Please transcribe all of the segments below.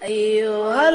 أيها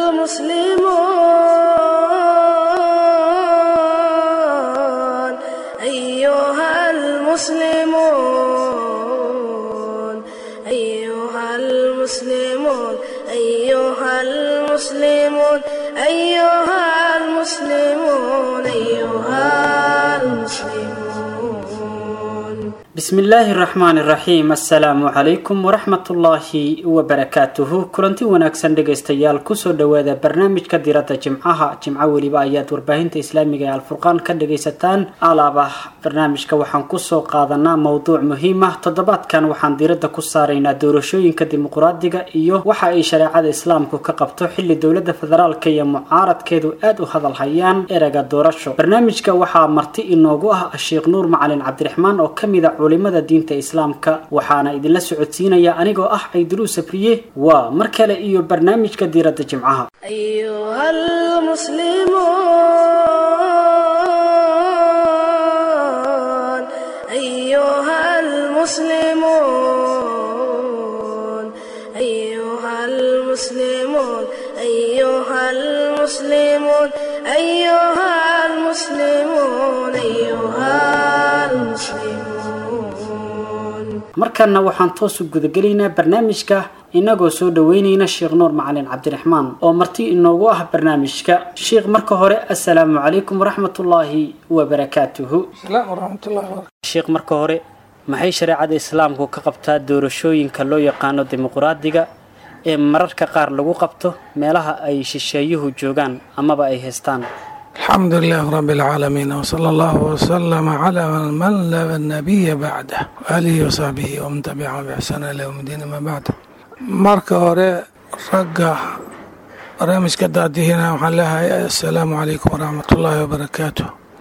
المسلمون أيها المسلمون أيها المسلمون أيها المسلمون أيها المسلمون أيها المسلمون bismi illaahi raxmaan iraxiim assalaamu calaykum waraxmatullaahi wabarakaatuhu kulanti wanaagsan dhegaystayaal kusoo dhowaada barnaamijka diradda jimcaha jimco weliba ayaad warbaahinta islaamiga ee alfurqaan ka dhagaysataan alaabah barnaamijka waxaan kusoo qaadanaa mowduuc muhiim ah toddobaadkan waxaan diradda ku saaraynaa doorashooyinka dimuquraadiga iyo waxa ay shareecada islaamku ka qabto xili dowlada federaalka iyo mucaaradkeedu aada u hadalhayaan erega doorasho barnaamijka waxaa marti inoogu ah sheekh nuur macalin cabdiraxmaan oo kamid a culimada diinta islaamka waxaana idinla socodsiinaya anigoo ah cayduruus sabriye waa mar kale iyo barnaamijka diiradda jimcaha أيها المسلمون أيها المسلمون أيها المسلمون أيها المسلمون أيها المسلمون أيها المسلمون markanna waxaan toos u gudagelaynaa barnaamijka inagoo soo dhaweynayna sheekh nuur macalin cabdiraxmaan oo marti inoogu ah barnaamijka sheekh marka hore assalaamu calaykum waraxmatullaahi wabarakaatuhu السلام ورحمة الله وبركاته sheekh marka hore maxay shareecada islaamku ka qabtaa doorashooyinka loo yaqaano dimuquraadiga ee mararka qaar lagu qabto meelaha ay shisheeyuhu joogaan amaba ay haystaan الحمد لله رب العالمين وصلى الله وسلم على من لا نبي بعده وآله وصحبه ومن تبعه بإحسان إلى يوم الدين ما بعد marka hore ragga barnaamijka daadihina waxaan leeyahay assalaamu calaykum waraxmatullaahi wabarakaatu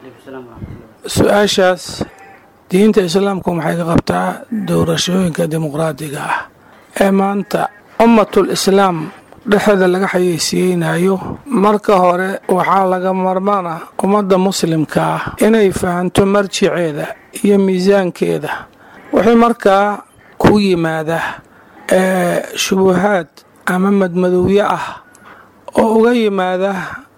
su-aashaas diinta islaamku maxay ka qabtaa doorashooyinka dimuqraadiga ah ee maanta ummatul islaam dhexeeda laga xayeysiiyeynayo marka hore waxaa laga marmaan ah ummadda muslimka ah inay fahanto marjiceeda iyo miisaankeeda wixii markaa ku yimaada ee shubuhaad ama madmadowyo ah oo uga yimaada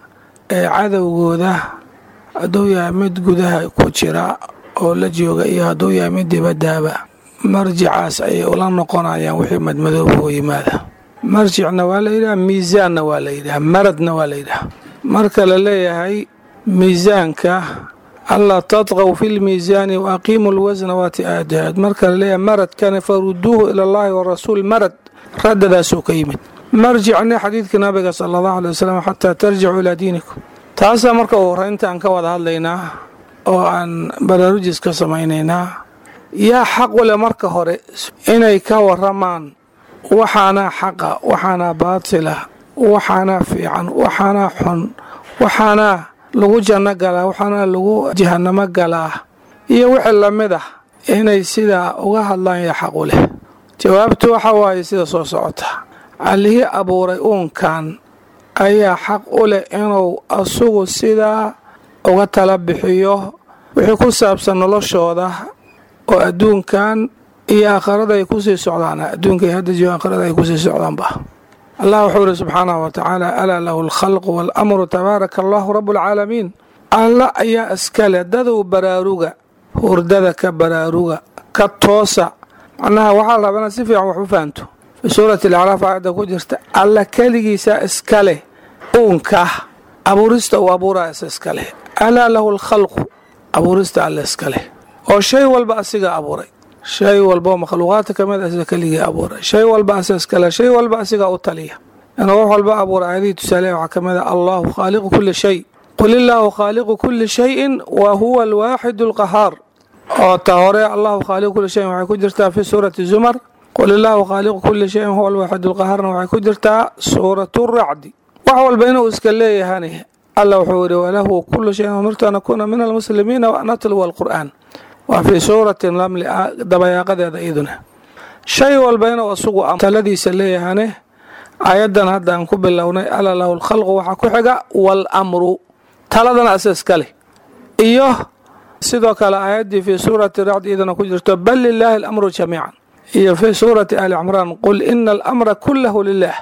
ee cadowgooda hadduu yahay mid gudaha ku jira oo la jooga iyo hadduu yahay mid dibadaaba marjicaas ayay ula noqonayaan wixii madmadooba u yimaada marjicna waa la yidhaha miisaanna waa la yidhaha maradna waa la yidhaha marka la leeyahay miisaanka allaa tadqaw fi lmiisaani wa aqiimu lwasna waati aadaad marka la leeyahay maradkana faruduuhu ila allahi warasuul marad raddadaasuu ka yimid marjicna xadiidka nabiga sala allahu alay wasalam xataa tarjicu ilaa diinikum taasaa marka u horeynta aan ka wada hadlaynaa oo aan baraarujis ka samaynaynaa yaa xaq wale marka hore inay ka waramaan waxaanaa xaqa waxaanaa baatila waxaanaa fiican waxaanaa xun waxaanaa lagu janno galaa waxaanaa lagu jahanamo galaa iyo wixii lamid ah inay sidaa uga hadlaan yaa xaq u leh jawaabtu waxa waaye sida soo socota allihii abuuray uunkan ayaa xaq u leh inuu asugu sidaa uga tala bixiyo wixii ku saabsan noloshooda oo adduunkan iyo aakhirada ay kusii socdaan adduunkay hadda jooga aakhirada ay kusii socdaanba allah wuxuu ihi subxaanahu wa tacaala alaa lahu alkhalqu waalamru tabaaraka allahu rabu alcaalamiin alla ayaa iskale dadow baraaruga hurdada ka baraaruga ka toosa macnaha waxaa la rabaa inaad si fiican wax u fahanto fii suurati alacraaf aayadda ku jirta alla keligiisa iskale uunka abuurista uu abuuraya is iskaleh alaa lahu alkhalqu abuurista alla iskaleh oo shay walba asiga abuuray shay walbao makhluuqaadka kamid asiga keligii abuuray shay walba asiga iskale shay walba asiga u taliya inuu wax walba abuuray aayadihii tusaaleha waxaa ka mid a allahu khaaliqu kuli shay qul illaahu khaaliqu kuli shayin wa huwa alwaaxidu alqahaar oo ta hore allahu khaaliqu kuli shayin waxay ku jirtaa fi suurati zumar qul illaahu khaaliqu kuli shayin huwa alwaaxidu alqahaarna waxay ku jirtaa suuratu racdi wax walba inuu iska leeyahani alla wuxuu yihi walahu kulu shayin umirtu an akuuna min almuslimiina wa an atluwa alqur'aan waa fii suurati namli dabayaaqadeeda iduna shay walba inuu asugu taladiisa leeyahane aayaddan hadda aan ku bilownay ala lahu lkhalqu waxaa ku xiga waalamru taladana asiska leh iyo sidoo kale aayaddii fii suurati racdi idana ku jirto bal lilaahi alamru jamiican iyo fii suurati ali cimraan qul ina alamra kulahu lilah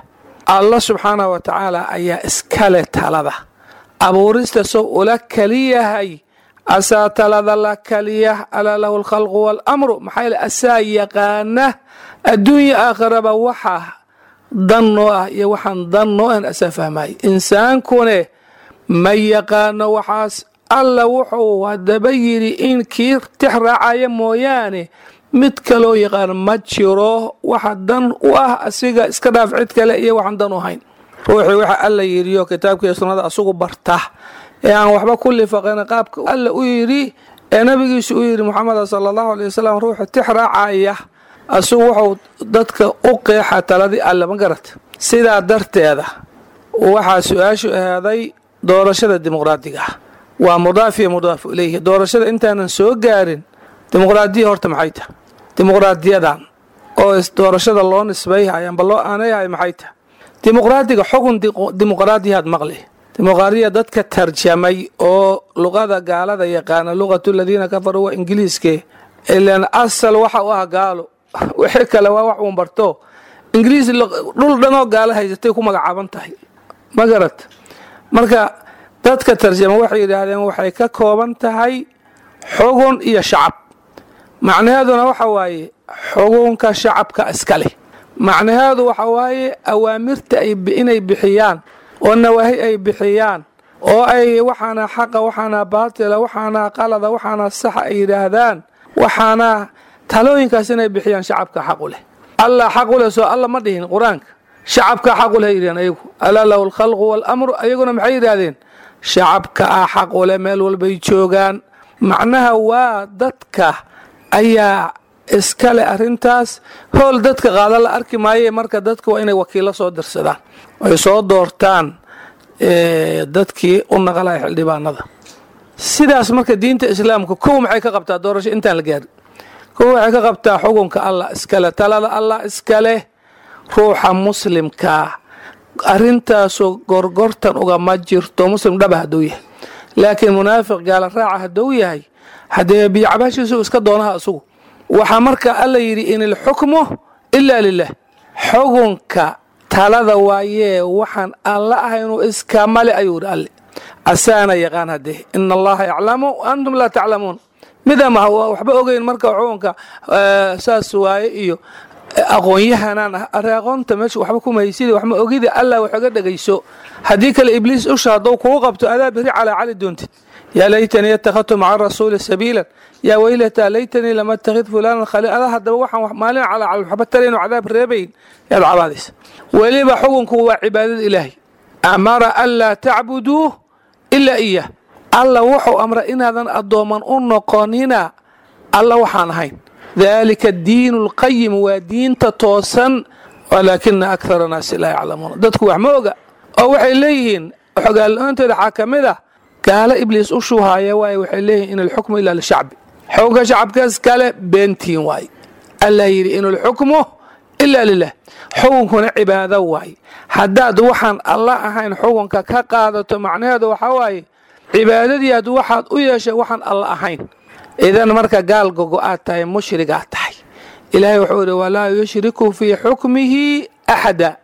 allah subxaanah wa tacaala ayaa iskale talada abuurista sow ula kaliyahay asaa talada la kaliya alaa lahu alkhalqu waalamru maxaa yeele asaa yaqaana adduunya aakhiraba waxa dan noo ah iyo waxaan dan noo ahan asaa fahmaya insaankune ma yaqaano waxaas alla wuxuu haddaba yidhi in kii tix raacaya mooyaane mid kaloo yaqaan ma jiro waxa dan u ah asiga iska dhaaf cid kale iyo waxaan dan u hayn ruuxii waxa alla yidhiyo kitaabkiiyo sunnada asugu barta ee aan waxba ku lifaqin qaabka alla u yidhi ee nabigiisu u yidhi muxameda sala allahu alay wasalam ruuxu tix raacaya asugu wuxuu dadka u qeexa taladii alle ma garata sidaa darteeda waxaa su-aashu ahaaday doorashada dimuqraadiga ah waa mudaaf iyo mudaafu ilayhi doorashada intaanan soo gaarin dimuqraadiya horta maxay tahay dimuqraadiyadan oo doorashada loo nisbayhay amba loo aanayhay maxay tahay dimuqraadiga xugun dimuqraadiyaad maqli dimuqraadiya dadka tarjamay oo luqada gaalada yaqaana luqatu ladiina kafaruu waa ingiliiske ilan asal waxa u ah gaalo wixii kale waa wax uun barto ingiliis dhul dhanoo gaalo haysatay ku magacaaban tahay ma garat marka dadka tarjama waxay yidhaahdeen waxay ka kooban tahay xugun iyo shacab macnaheeduna waxa waaye xugunka shacabka iska leh macnaheedu waxa waaye awaamirta inay bixiyaan oo nawaahi ay bixiyaan oo ay waxaana xaqa waxaana baatila waxaana qalada waxaana saxa ay yidhaahdaan waxaana talooyinkaas inay bixiyaan shacabka xaqu leh allah xaqu leh soo alla ma dhihin qur-aanka shacabka xaqu leh yidhaheen ayagu alaa lahu alkhalqu waalamru ayaguna maxay yidhaahdeen shacabka ah xaqu leh meel walbay joogaan macnaha waa dadka ayaa iskale arrintaas howl dadka qaada la arki maaye marka dadka waa inay wakiilo soo dirsadaan ay soo doortaan dadkii u naqalaya xildhibaanada sidaas marka diinta islaamka kow maxay ka qabtaa doorasho intaan la gaarin kow waxay ka qabtaa xukunka allah iskale talada allah iskaleh ruuxa muslimkaa arrintaasoo gorgortan ugama jirto muslim dhaba hadduu yahay laakiin munaafiq gaala raaca hadduu yahay haddee biyocabaashiisu iska doonaha asugu waxaa marka alla yidhi in ilxukmu ilaa lilah xukunka talada waayee waxaan alla ah inuu iskamale ayuu yidhi alle asaana yaqaan haddee ina allaha yaclamu antum laa taclamuun midama waxba ogeyn marka xukunka saas waaye iyo aqoon-yahanaan ah arre aqoonta meesha waxba kumahaysida waxma ogida allah waxoga dhegayso haddii kale ibliis usha haddou kugu qabto adaa beri calaa cali doontid yaa laytanii yattakhadtu maca rasuuli sabiilan yaa weylataa laytanii lama attakhid fulaanan khaliil adaa haddaba waxaan maalin calaa cali waxba tarayno cadaab reebayn yaad cabaadaysa weliba xukunku waa cibaadada ilaahay amara an laa tacbuduu ilaa iyah alla wuxuu amra inaadan addooman u noqonina alla waxaan ahayn dalika diinu lqayim waa diinta toosan walaakina akthara naasi laa yaclamuuna dadku wax ma oga oo waxay leeyihiin xogaaloontooda waxaa ka mid ah gaalo ibliis u shuuhaaya waaye waxay leeyihiin in alxukmu ilaa lishacbi xukunka shacabkaas kale beentiin waaye allah yidhi in alxukmu ilaa lilah xukunkuna cibaado waaye haddaad waxaan alla ahayn xukunka ka qaadato macnaheedu waxaa waaye cibaadadii aad waxaad u yeeshay waxaan alla ahayn idan marka gaal gogo aad tahay mushrigaad tahay ilaahay wuxuu idhi walaa yushriku fii xukmihi axada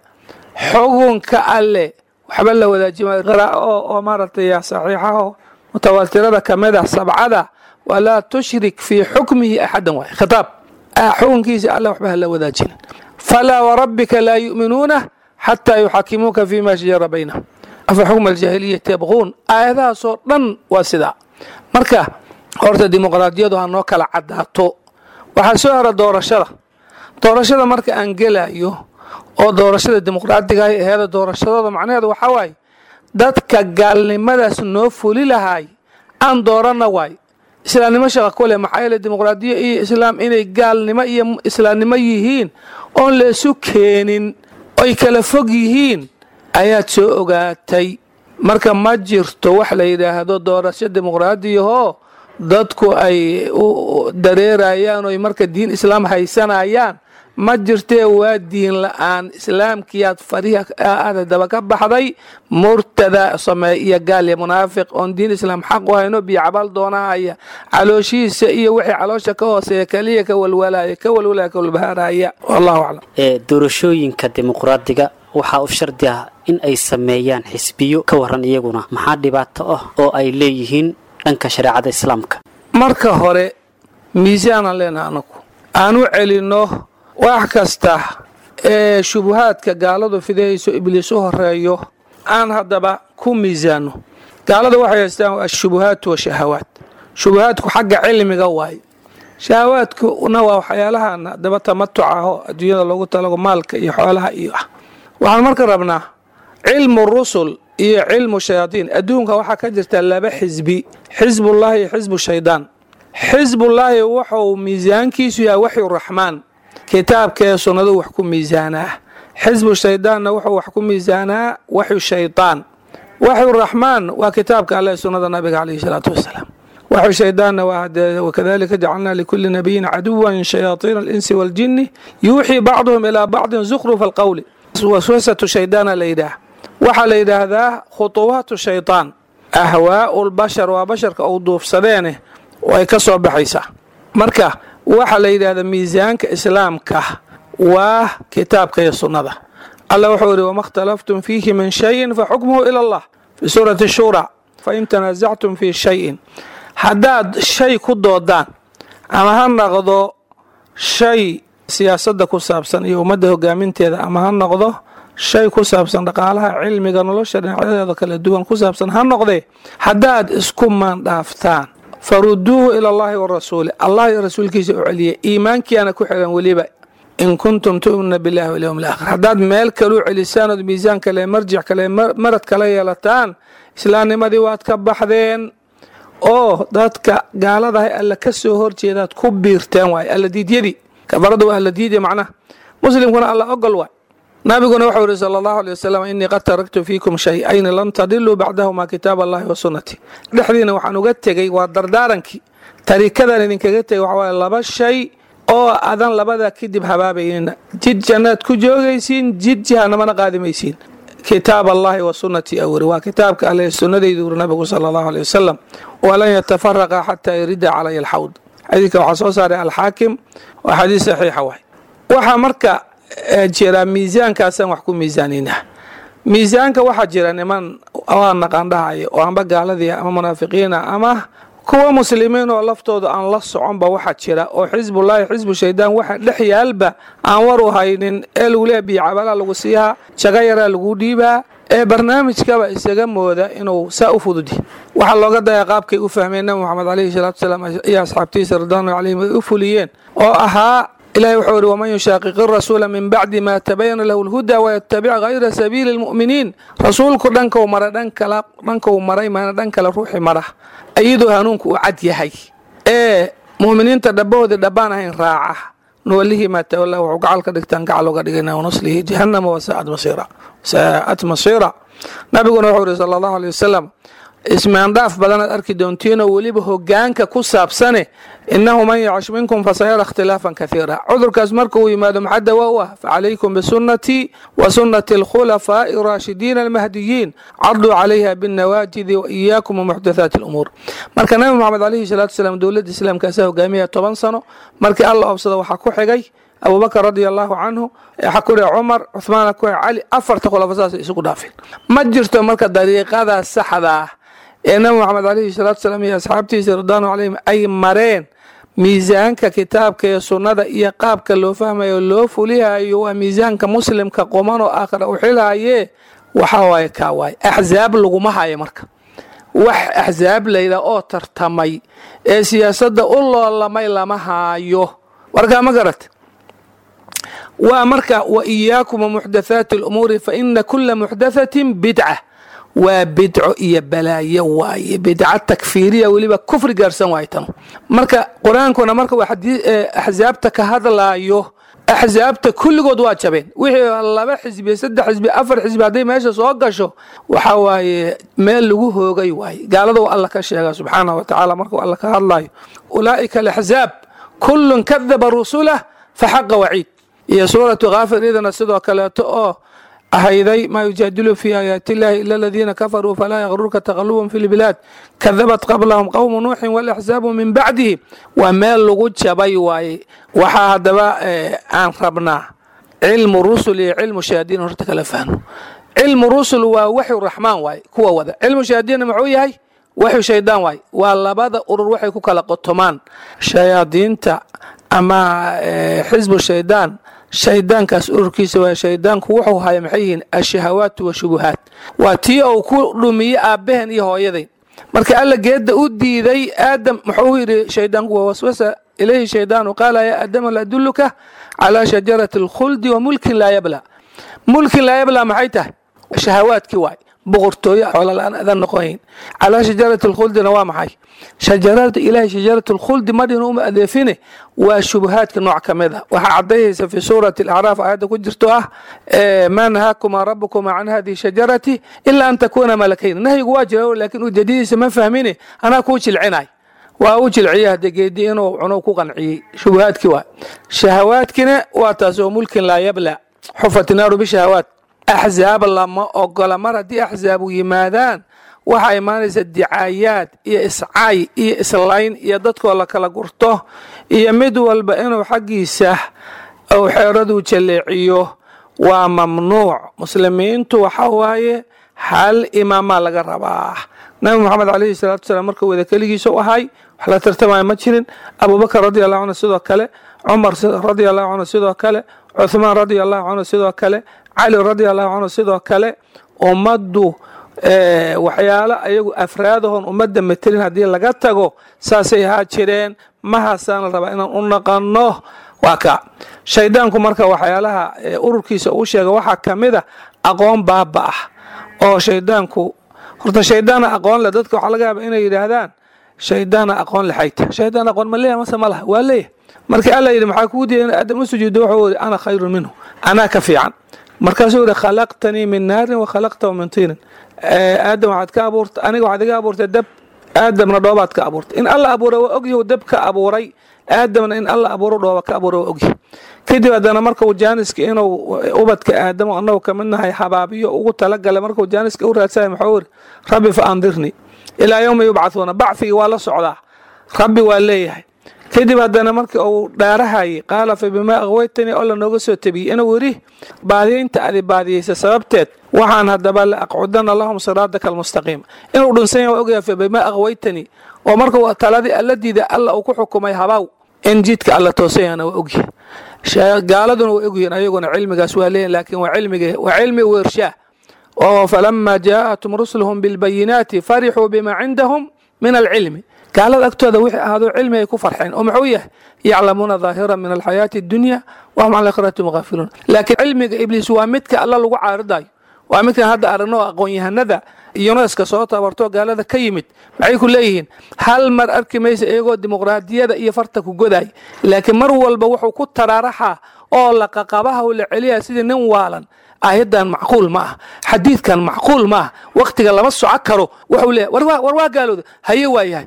xukunka alle waxba la wadaajima oo maaragtay saxiixaho mutawaatirada ka mid ah sabcada walaa tushrik fii xukmihi axadan waay khitaab xukunkiisa alle waxba hala wadaajinin falaa warabbika laa yu'minuuna xataa yuxakimuuka fima shajara baynahum afa xukma aljaahiliyati yabquun aayadahaasoo dhan waa sidaa marka horta dimuqraadiyadu ha noo kala caddaato waxaa soo hara doorashada doorashada marka aan gelayo oo doorashada dimuqraadiga ay aheeda doorashadooda macnaheedu waxaa waaye dadka gaalnimadaas noo fuli lahaay aan dooranna waay islaamnimo shaqa ku leh maxaa yeele dimuqraadiya iyo islaam inay gaalnimo iyo islaamnimo yihiin oon la isu keenin oy kala fog yihiin ayaad soo ogaatay marka ma jirto wax la yidhaahdo doorasho dimuqraadiyahoo dadku ay u dareerayaan oy marka diin islaam haysanayaan ma jirtee waa diin la-aan islaamkiyaad fariha aada daba ka baxday murtada sameey iyo gaal iyo munaafiq oon diin islaam xaq u hayno biyo cabaal doonahaya calooshihiisa iyo wixii caloosha ka hooseeya kaliya ka walwalaya ka walwalaya ka walbahaaraya wallahu aclam doorashooyinka dimuqraadiga waxaa u shardi ah in ay sameeyaan xisbiyo ka waran iyaguna maxaa dhibaato ah oo ay leeyihiin dhanka shareecada islaamka marka hore miisaanaan leenaha anagu aan u celinno wax kasta ee shubuhaadka gaaladu fidayayso ibliis u horeeyo aan haddaba ku miisaanno gaalada waxay haystaan ashubuhaatu washahawaat shubuhaadku xagga cilmiga waaye shahawaadkuna waa waxyaalahan haddaba tamatuca ahoo adduunyada loogu talago maalka iyo xoolaha iyo ah waxaan marka rabnaa cilmu rusul iyo cilmu shayaadiin adduunka waxaa ka jirta laba xisbi xisbullaahi iyo xisbu shaydaan xisbullaahi wuxuu miisaankiisu yahay waxyu raxmaan kitaabkaee sunnadu wax ku miisaanaa xisbu shaydaanna wuxuu wax ku miisaanaa waxyu shaydaan waxyu raxmaan waa kitaabka alle sunnada nabiga calayhi salaatu wasalaam waxyu shaydaanna waa wakadalika jacalnaa likuli nabiyin caduwan shayaaiina alinsi waaljini yuuxii bacduhum ilaa bacdin zukhrufa alqowli waswasatu shaydaana la yidhaah waxaa la yidhaahdaa khutuwaatu shaydaan ahwaau lbashar waa basharka uu duufsadeene ay ka soo baxaysaa marka waxaa la yidhahdaa miisaanka islaamka waa kitaabka iyo sunnada alla wuxuu yidhi wama اkhtalaftum fiihi min shayin faxukmuhu ila allah fi suurati shura fain tanaasactum fii shayin haddaad shay ku doodaan ama ha noqdo shay siyaasadda ku saabsan iyo ummadda hogaaminteeda ama ha noqdo shay ku saabsan dhaqaalaha cilmiga nolosha dhinacyadeeda kala duwan ku saabsan ha noqdee haddaad isku maandhaaftaan faruduuhu ila allahi warasuuli allah iyo rasuulkiisa u celiya iimaankiiana ku xiran weliba in kuntum tu'minuna billahi walyowm alaakhir haddaad meel kaleu celisaan ood miisaan kale marjic kale marad kala yeelataan islaamnimadii waad ka baxdeen oo dadka gaaladahay alla ka soo horjeedaad ku biirteen waay alla diidyadii kafarada waa alla diidya macnaha muslimkuna alla ogol waay nabiguna wuxuu yihi sala allahu alay wasalam innii qad taraktu fiikum shay-ayni lan tadiluu bacdahuma kitaab allahi wa sunnati dhexdiina waxaan uga tegey waa dardaarankii tarikadan idinkaga tegay waxa waaye laba shay oo adan labada kadib habaabaynina jid jannaad ku joogaysiin jid jahanamana qaadimaysiin kitaab allahi wa sunnati awri waa kitaabka alle sunnadaydu uri nabigu sala allahu alay wasalam walan yatafaraqa xataa yarida calaya alxawd xadiidka waxaa soo saaray alxaakim waa xadiis saxiixa waay waxaa marka jira miisaankaasaan wax ku miisaanina miisaanka waxaa jira niman waa naqaandhahaya oo amba gaaladii ama munaafiqiina ama kuwa muslimiin oo laftooda aan la soconba waxaa jira oo xisbullaahi xisbu shaydaan waxa dhex yaalba aan war u haynin ee lagu leeya biyocabalaa lagu siihaa jaga yaraa lagu dhiibaa ee barnaamijkaba isaga mooda inuu saa u fududi waxaa looga daya qaabkay u fahmeen nabi moxamed caleyhi salaatu wasalaam iyo asxaabtiisa ridwaanu calayhim ay u fuliyeen oo ahaa ilahi wuxuu yihi waman yushaaqiqi rasuula min bacdi ma tabayana lahu lhuda wayatabic hayra sabiili lmu'miniin rasuulku dhankau mara dhankau maray maana dhan kale ruuxi mara iyadoo hanuunku uu cad yahay ee mu'miniinta dhabahoodii dhabbaan ahayn raaca nuwalihi maa tawalla wuxuu gacal ka dhigtaan gacal uga dhigana wanuslihi jahannama wasaa'at masiira saa'at masiira nabiguna wuxuu yihi sala allahu alay wasalam ismaandhaaf badanaad arki doontiinoo weliba hogaanka ku saabsane innahu man yacish minkum fasayara ikhtilaafan kaiira cudurkaas marka uu yimaado maxaa dawa u ah facalaykum bisunnatii wa sunnati alkhulafaa'i raashidiina almahdiyiin carduu calayha binnawaajidi wa iyaakum wamuxdathaati alumuur marka nabi moxamed calayhi salaatu wasalaam dowladda islaamkaasaa hogaamiyaya toban sano markii alla obsada waxaa ku xigay abubakar radia allahu canhu waxaa ku dhiga cumar cuhmaana ku cali afarta khulafa saasay isugu dhaafeen ma jirto marka dariiqadaas saxda ah ee nabi moxamed calayhi salaatu wasalaam iyo asxaabtiisa ridwaanu calayhim ay mareen miisaanka kitaabka iyo sunnada iyo qaabka loo fahmayo loo fulihayo waa miisaanka muslimka qoman oo aakhira u xilhaye waxaa waaye kaa waaye axsaab laguma hayo marka wax axsaab layda oo tartamay ee siyaasadda u loolamay lama haayo warkaa ma garat waa marka wa iyaakum wamuxdathaati alumuuri fa ina kula muxdathatin bidca waa bidco iyo balaayo waaye bidca takfiiriya weliba kufri gaarsan waay tanu marka qur-aankuna marka waa axsaabta ka hadlaayo axsaabta kulligood waa jabeen wixii laba xisbi saddex xisbi afar xisbi hadday meesha soo gasho waxaa waaye meel lagu hoogay waaye gaalada alla ka sheega subxaanah wa tacaala markuu alla ka hadlayo ulaa'ika alaxsaab kullun kadaba rusulah faxaqa waciid iyo suuratu kaafir idana sidoo kaleeto oo ahayday maa yujaadilu fi aayaati illahi ila aladiina kafaruu falaa yaqrurka taqalubum fi lbilaad kadabat qablahum qowmu nuuxin walaxsaabu min bacdihi waa meel lagu jabay waaye waxaa haddaba aan rabnaa cilmu rusul iyo cilmu shayaadiin horta kala fahno cilmu rusul waa waxyu raxmaan waaye kuwa wada cilmu shayaadiinna muxuu yahay waxyu shaydaan waaye waa labada urur waxay ku kala qotomaan shayaadiinta ama xisbu shaydaan shaydaankaas ururkiisa waa shaydaanku wuxuu haya maxay yihiin ashahawaatu washubuhaat waa tii uu ku dhumiye aabbaheen iyo hooyadayn marka alla geedda u diiday aadam muxuu yidhi shaydaanku waa waswasa ilayhi shaydaanu qaala yaa aadama la adulluka calaa shajarati alkhuldi wa mulkin laa yabla mulkin laa yabla maxay tahay shahawaadkii waay boqortooyo xoola-aan adan noqonayn calaa shajarati alkhuldina waa maxay shajarada ilaahay shajaratu alkhuldi madhina uma adeefine waa shubahaadka nooc ka mid a waxaa cadayhaysa fi suurati alacraaf aayadda ku jirto ah maa nahaakuma rabukuma can hadihi shajarati ilaa an takuuna malakayn nahyigu waa jira laakiin ujeedadiisa ma fahmine anaa kuu jilcinay waa u jilciye hadde geedi inuu cuno ku qanciyey shubahaadkii waa shahawaadkina waa taas oo mulkin laa yabla xufat naaru bishahawaat axzaab lama ogola mar haddii axzaabu yimaadaan waxaa imaanaysa dicaayaad iyo iscaay iyo islayn iyo dadkoo la kala gurto iyo mid walba inuu xaggiisa uu xeeraduu jaleeciyo waa mamnuuc muslimiintu waxa waaye hal imaamaa laga rabaa nabi moxamed calayhi salaatu wasalaam markuu wada keligiisa u ahay wax la tartamaya ma jirin abubakar radi allahu canhu sidoo kale cumar radi allahu canhu sidoo kale cuthmaan radi allahu canhu sidoo kale cali radi allahu canhu sidoo kale ummaddu waxyaalo ayagu afraadahon ummadda matelin haddii laga tago saasay ahaa jireen mahaasaan la rabaa inaan u naqanno waa ka shaydaanku marka waxyaalaha ururkiisa uu sheega waxaa ka mid a aqoon baaba ah oo shaydaanku horta shaydaana aqoon leh dadka waxaa laga yaaba inay yidhaahdaan shaydaana aqoon lexayta shaydaan aqoon ma leeyahay mase ma laha waa leeyahay marka alla yidhi maxaa kugu diiday in aadam u sujuudo wuxuu yidhi ana khayrun minhu anaa ka fiican markaasuu yidhi khalaqtanii min naarin wa khalaqtahu min tiinin aadam waxaad ka abuurtay aniga waxaad iga abuurtay dab aadamna dhoobaad ka abuurtay in alla abuuray waa ogyahu dab ka abuuray aadamna in alla abuuro dhooba ka abuuray waa ogyahay kadib haddana markuu jaaniska inuu ubadka aadamo annagu ka mid nahay habaabiyo ugu talagalay markuu jaaniska u raadsaya muxuu yidhi rabbi fa andirnii ilaa yowma yubcahuuna bacfigii waa la socdaa rabbi waa leeyahay kadib haddana markii uu dhaarahayay qaala fa bimaa aqwaytanii oo lanooga soo tabiyey inuu yidhi baadiyaynta adi baadiyeysa sababteed waxaan haddaba la aqcudana lahum siraadaka almustaqiim inuu dhunsan yahay waa ogyahay fa bimaa aqwaytanii oo markuu taladii alla diida alla uu ku xukumay habaaw in jidka alla toosayana waa ogyahay gaaladuna waa ogyihiin ayaguna cilmigaas waa leeyihin laakiin waa cilmiga waa cilmi weershaa oo falama jaa'atum rusuluhum bilbayinaati farixuu bima cindahum min alcilmi gaalada agtooda wixii ahaado cilmi ay ku farxeen oo muxuu yahay yaclamuuna daahira min alxayaati addunya wahum can aakhirati mugaafiluun laakiin cilmiga ibliis waa midka alla lagu caaridayo waa midkan hadda aragno aqoon-yahanada yuneska soo tabartoo gaalada ka yimid maxay ku leeyihiin hal mar arki maysa iyagoo dimuqraadiyada iyo farta ku goday laakiin mar walba wuxuu ku taraaraxaa oo laqaqabaha u la celiyaa sidii nin waalan aayaddan macquul ma ah xadiidkan macquul ma ah wakhtiga lama soco karo wuxuu leeyahy war waa gaalooda haye waa yahay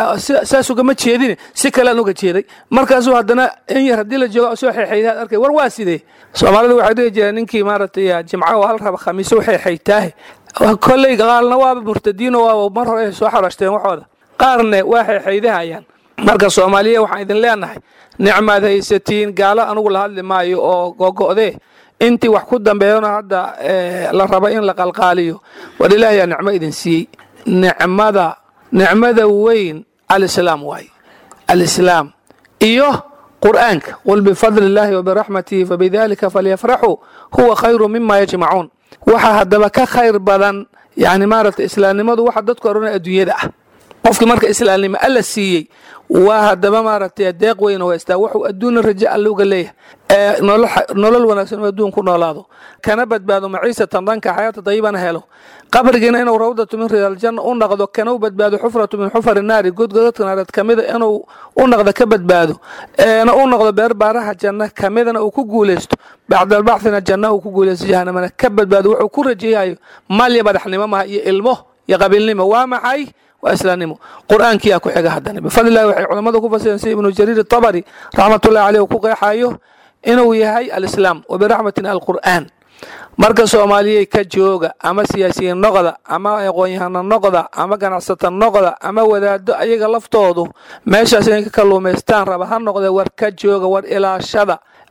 saas ugama jeedine si kalean uga jeeday markaasuu haddana in yar haddii la joogo soo xeexaydaad arkay war waa sidee soomaalida waxay dhihi jireen ninkii maaragtay jimco hal raba khamiise u xeexaytaahe kolley qaalna waaba murtadiino waaba mar hore soo xarashteen waxooda qaarne waa xeexaydahayaan marka soomaaliya waxaan idin leenahay nicmaad haysatiin gaalo anugu la hadli maayo oo gogo'dee intii wax ku dambeeyana hadda la raba in la qalqaaliyo war ilaahayaa nicmo idin siiyey nicmada nicmada weyn alislaam waaye alislaam iyo qur'aanka qul bifadli illaahi wabiraxmatihi fabidalika falyafraxuu huwa khayru mima yajmacuun waxaa haddaba ka khayr badan yani maaragta islaamnimadu waxa dadku odhanaya adduunyada ah qofkii marka islaamnimo alla siiyey waa haddaba maaragtay deeq weyn oo haystaa wuxuu adduunna rajo alla uga leeyahay nolol wanaagsan oo adduun ku noolaado kana badbaado maciisatan dhanka xayaata dayibana helo qabrigiina inuu rawdatu min riyaaljanna u naqdo kana u badbaado xufratu min xufari naari godgodadka naareed kamida inuu u naqdo ka badbaado na u noqdo beer baaraha janna kamidana uu ku guulaysto bacdalbacthina janna uu ku guulaysto jahanamana ka badbaado wuxuu ku rajeeyayo malya madaxnimo maha iyo ilmo iyo qabiilnimo waa maxay waa islaamnimo qur-aankiyaa ku xiga haddana bifadlillahi waxay culammadu ku fasireen sida ibnu jariir atabari raxmatullahi caleyh uu ku qeexayo inuu yahay alislaam wa biraxmatina alqur'aan marka soomaaliyey ka jooga ama siyaasiyiin noqda ama aqoon-yahano noqda ama ganacsata noqda ama wadaado ayaga laftoodu meeshaas inay ka kalluumaystaan raba ha noqdee war ka jooga war ilaashada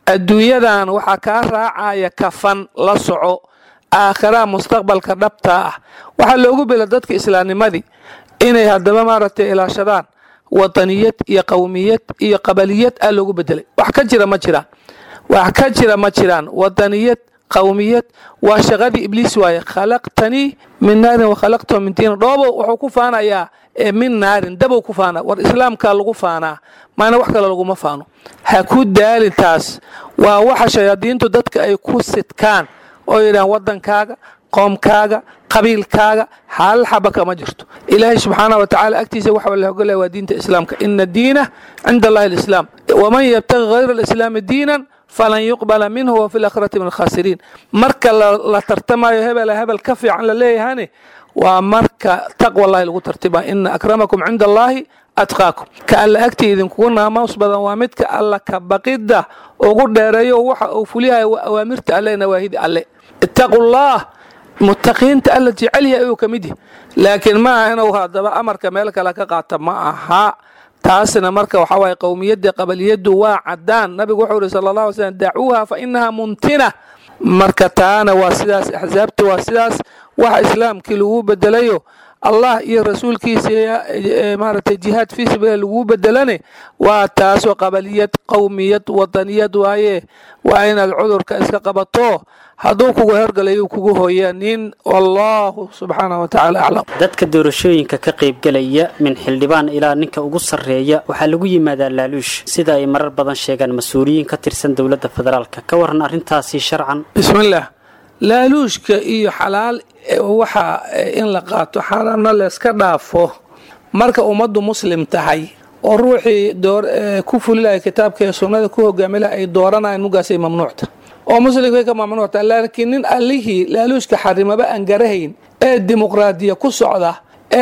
adduunyadan waxaa kaa raacaya kafan la soco aakhiraha mustaqbalka dhabtaa ah waxaa loogu bila dadka islaamnimadii inay haddaba maaragtay ilaashadaan wadaniyad iyo qowmiyad iyo qabaliyad aa loogu bedelay wax ka jira ma jiraan wax ka jira ma jiraan wadaniyad qowmiyad waa shaqadii ibliis waaye khalaqtanii min naarin wakhalaqtahu min diin dhoobo wuxuu ku faanayaa min naarin dabow ku faana war islaamkaa lagu faanaa maana wax kale laguma faano ha ku daalin taas waa waxa shayaadiintu dadka ay ku sidkaan oo yidhahaan wadankaaga qoomkaaga qabiilkaaga hal xaba kama jirto ilaahay subxaana wa tacala agtiisa waxa la ogolaya waa diinta islaamka ina diina cinda allahi alislaam waman yabtagi hayra alislaami diinan falan yuqbala minhu wa fi laakhirati min alkhaasiriin marka la tartamayo hebela hebel ka fiican la leeyahane waa marka taqwa allahi lagu tartima ina akramakum cinda allahi atqaakum ka alla agtii idinkugu naamaus badan waa midka alla ka baqidda ugu dheereeyo waxa uu fuliyahay awaamirta alle nawaahida alle ittaqu llah mutaqiinta alla jecel yahay ayuu ka mid yahay laakiin ma aha inuu haddaba amarka meel kale ka qaata ma aha taasna marka waxaa waaye qowmiyadda qabaliyaddu waa caddaan nabigu wuxuu yidhi sala allah alay slam dacuuha fa inaha muntina marka taana waa sidaas axsaabta waa sidaas waxa islaamkii lagu bedelayo allah iyo rasuulkiisa maaragtay jihaad fii sabiila lagu bedelane waa taasoo qabaliyad qowmiyad wadaniyad waaye waa inaad cudurka iska qabato hadduu kugu hergalayu kugu hooya nin wallahu subxaanah wa tacala aclam dadka doorashooyinka ka qaybgelaya min xildhibaan ilaa ninka ugu sarreeya waxaa lagu yimaadaa laaluush sida ay marar badan sheegaan mas-uuliyiin ka tirsan dowladda federaalka ka waran arrintaasi sharcan bismillaah laaluushka iyo xalaal waxa in la qaato xaaraamna layska dhaafo marka ummaddu muslim tahay oo ruuxii ku fulilaya kitaabka iyo sunnada ku hogaamilaha ay dooranayan mugaasay mamnuucta oo muslimkay ka mamnuucta laakiin nin allihii laaluushka xarimaba aan garahayn ee dimuqraadiya ku socda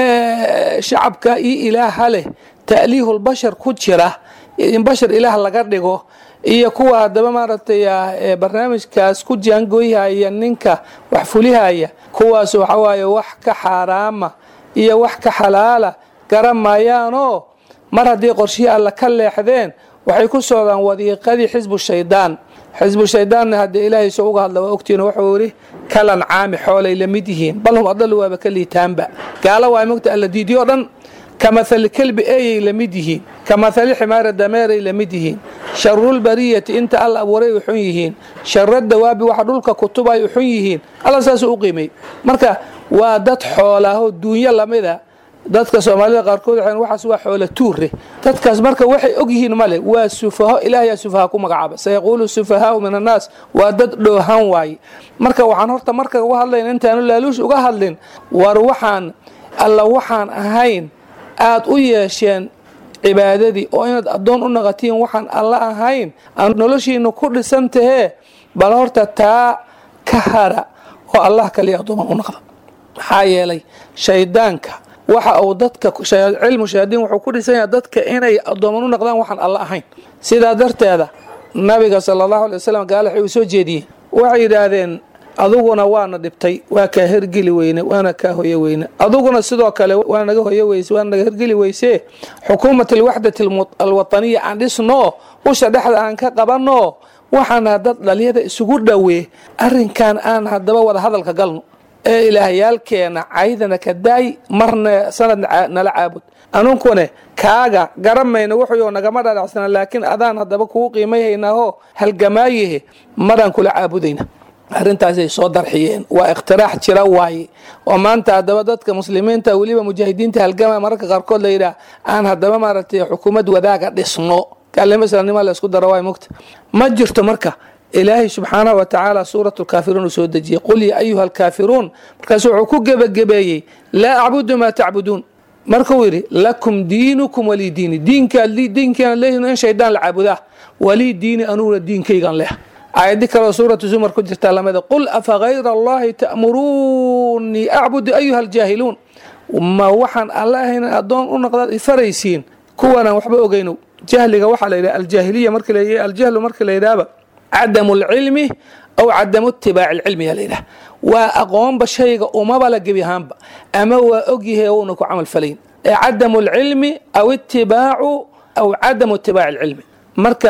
ee shacabka iyo ilaaha leh ta'liihulbashar ku jira in bashar ilaah laga dhigo iyo kuwa haddaba maaragtay barnaamijkaas ku jaangooyhaya ninka wax fulihaya kuwaas waxa waaye wax ka xaaraama iyo wax ka xalaala garan maayaanoo mar haddii qorshihii alla ka leexdeen waxay ku socdaan wadiiqadii xisbu shaydaan xisbu shaydaanna haddee ilaahay soo uga hadla waa ogtihiin wuxuu yidhi kalan caami xoolay la mid yihiin bal hum adalu waaba ka liitaanba gaala waa mogta alla diidiyo dhan ka mahali kelbi eeyay la mid yihiin ka mahali ximaara dameeray la mid yihiin sharulbariyati inta alla abuuray u xun yihiin shara dawaabi waxa dhulka kutubay u xun yihiin alla saasuu u qiimay marka waa dad xoolaahoo duunyo lamida dadka soomaalida qaarkood waxay waxaas waa xoola tuure dadkaas marka waxay og yihiin male waa sufaho ilaahayaa sufaha ku magacaaba sayaquulu sufahaau min annaas waa dad dhoohan waaye marka waxaan horta marka uga hadlayn intaanu laaluush uga hadlin war waxaan alla waxaan ahayn aada u yeesheen cibaadadii oo inaad addoon u naqatiin waxaan alla ahayn aan noloshiina ku dhisan tahee bal horta taa ka hara oo allah kaliya addooman u naqda maxaa yeelay shaydaanka waxa uu dadka cilmu shayaadiin wuxuu ku dhisan yahay dadka inay addooman u naqdaan waxaan alla ahayn sidaa darteeda nabiga sala allahu alay wasalam gaala waxay uu soo jeediyey waxay yidhaahdeen aduguna waana dhibtay waa kaa hergeli weyne waana kaa hoyo weyne aduguna sidoo kale waa naga hoyo weyse waa naga hergeli weyse xukuumat alwaxdati alwataniya aan dhisno usha dhexda aan ka qabanno waxaana dad dhalyada isugu dhowee arrinkan aan haddaba wada hadalka galno ee ilaahyaalkeena caydana ka daay marna sanad nala caabud anunkune kaaga garamayna wuxuu nagama dhadhacsana laakiin adaan haddaba kugu qiimayhaynaaho halgamaayahe maraan kula caabudayna arrintaasay soo darxiyeen waa ikhtiraax jira waaye oo maanta haddaba dadka muslimiinta weliba mujaahidiinta halgama mararka qaarkood la yidhaah aan haddaba maaragtay xukuumad wadaaga dhisno kaalimo islaamnima la isku daro waay mugta ma jirto marka ilaahay subxaanahu wa tacaala suurat lkaafiruun uu soo dejiyey qul ya ayuha alkaafiruun markaasu wuxuu ku gebagabeeyey laa acbudu maa tacbuduun markuu yidhi lakum diinukum walii diini diinkaan leeyihin in shaydaan la caabudaa walii diini anuguna diinkaygan leh aayadi kaleo suuratu zumar ku jirtaa lamida qul afa hayra allahi ta'muruunii acbudu ayuha aljaahiluun ma waxaan alla ahayn addoon u noqdaad ifaraysiin kuwanaan waxba ogeyno jahliga waxaa la yidhaha aljaahiliya marki la aljahlu markii la yidhahaba cadamu alcilmi aw cadamu itibaaci alcilmi yaa la yidhaha waa aqoonba shayga umaba la gebi ahaanba ama waa ogyahay uuna ku camal falayn ee cadamu alcilmi aw itibaacu aw cadamu itibaaci alcilmi marka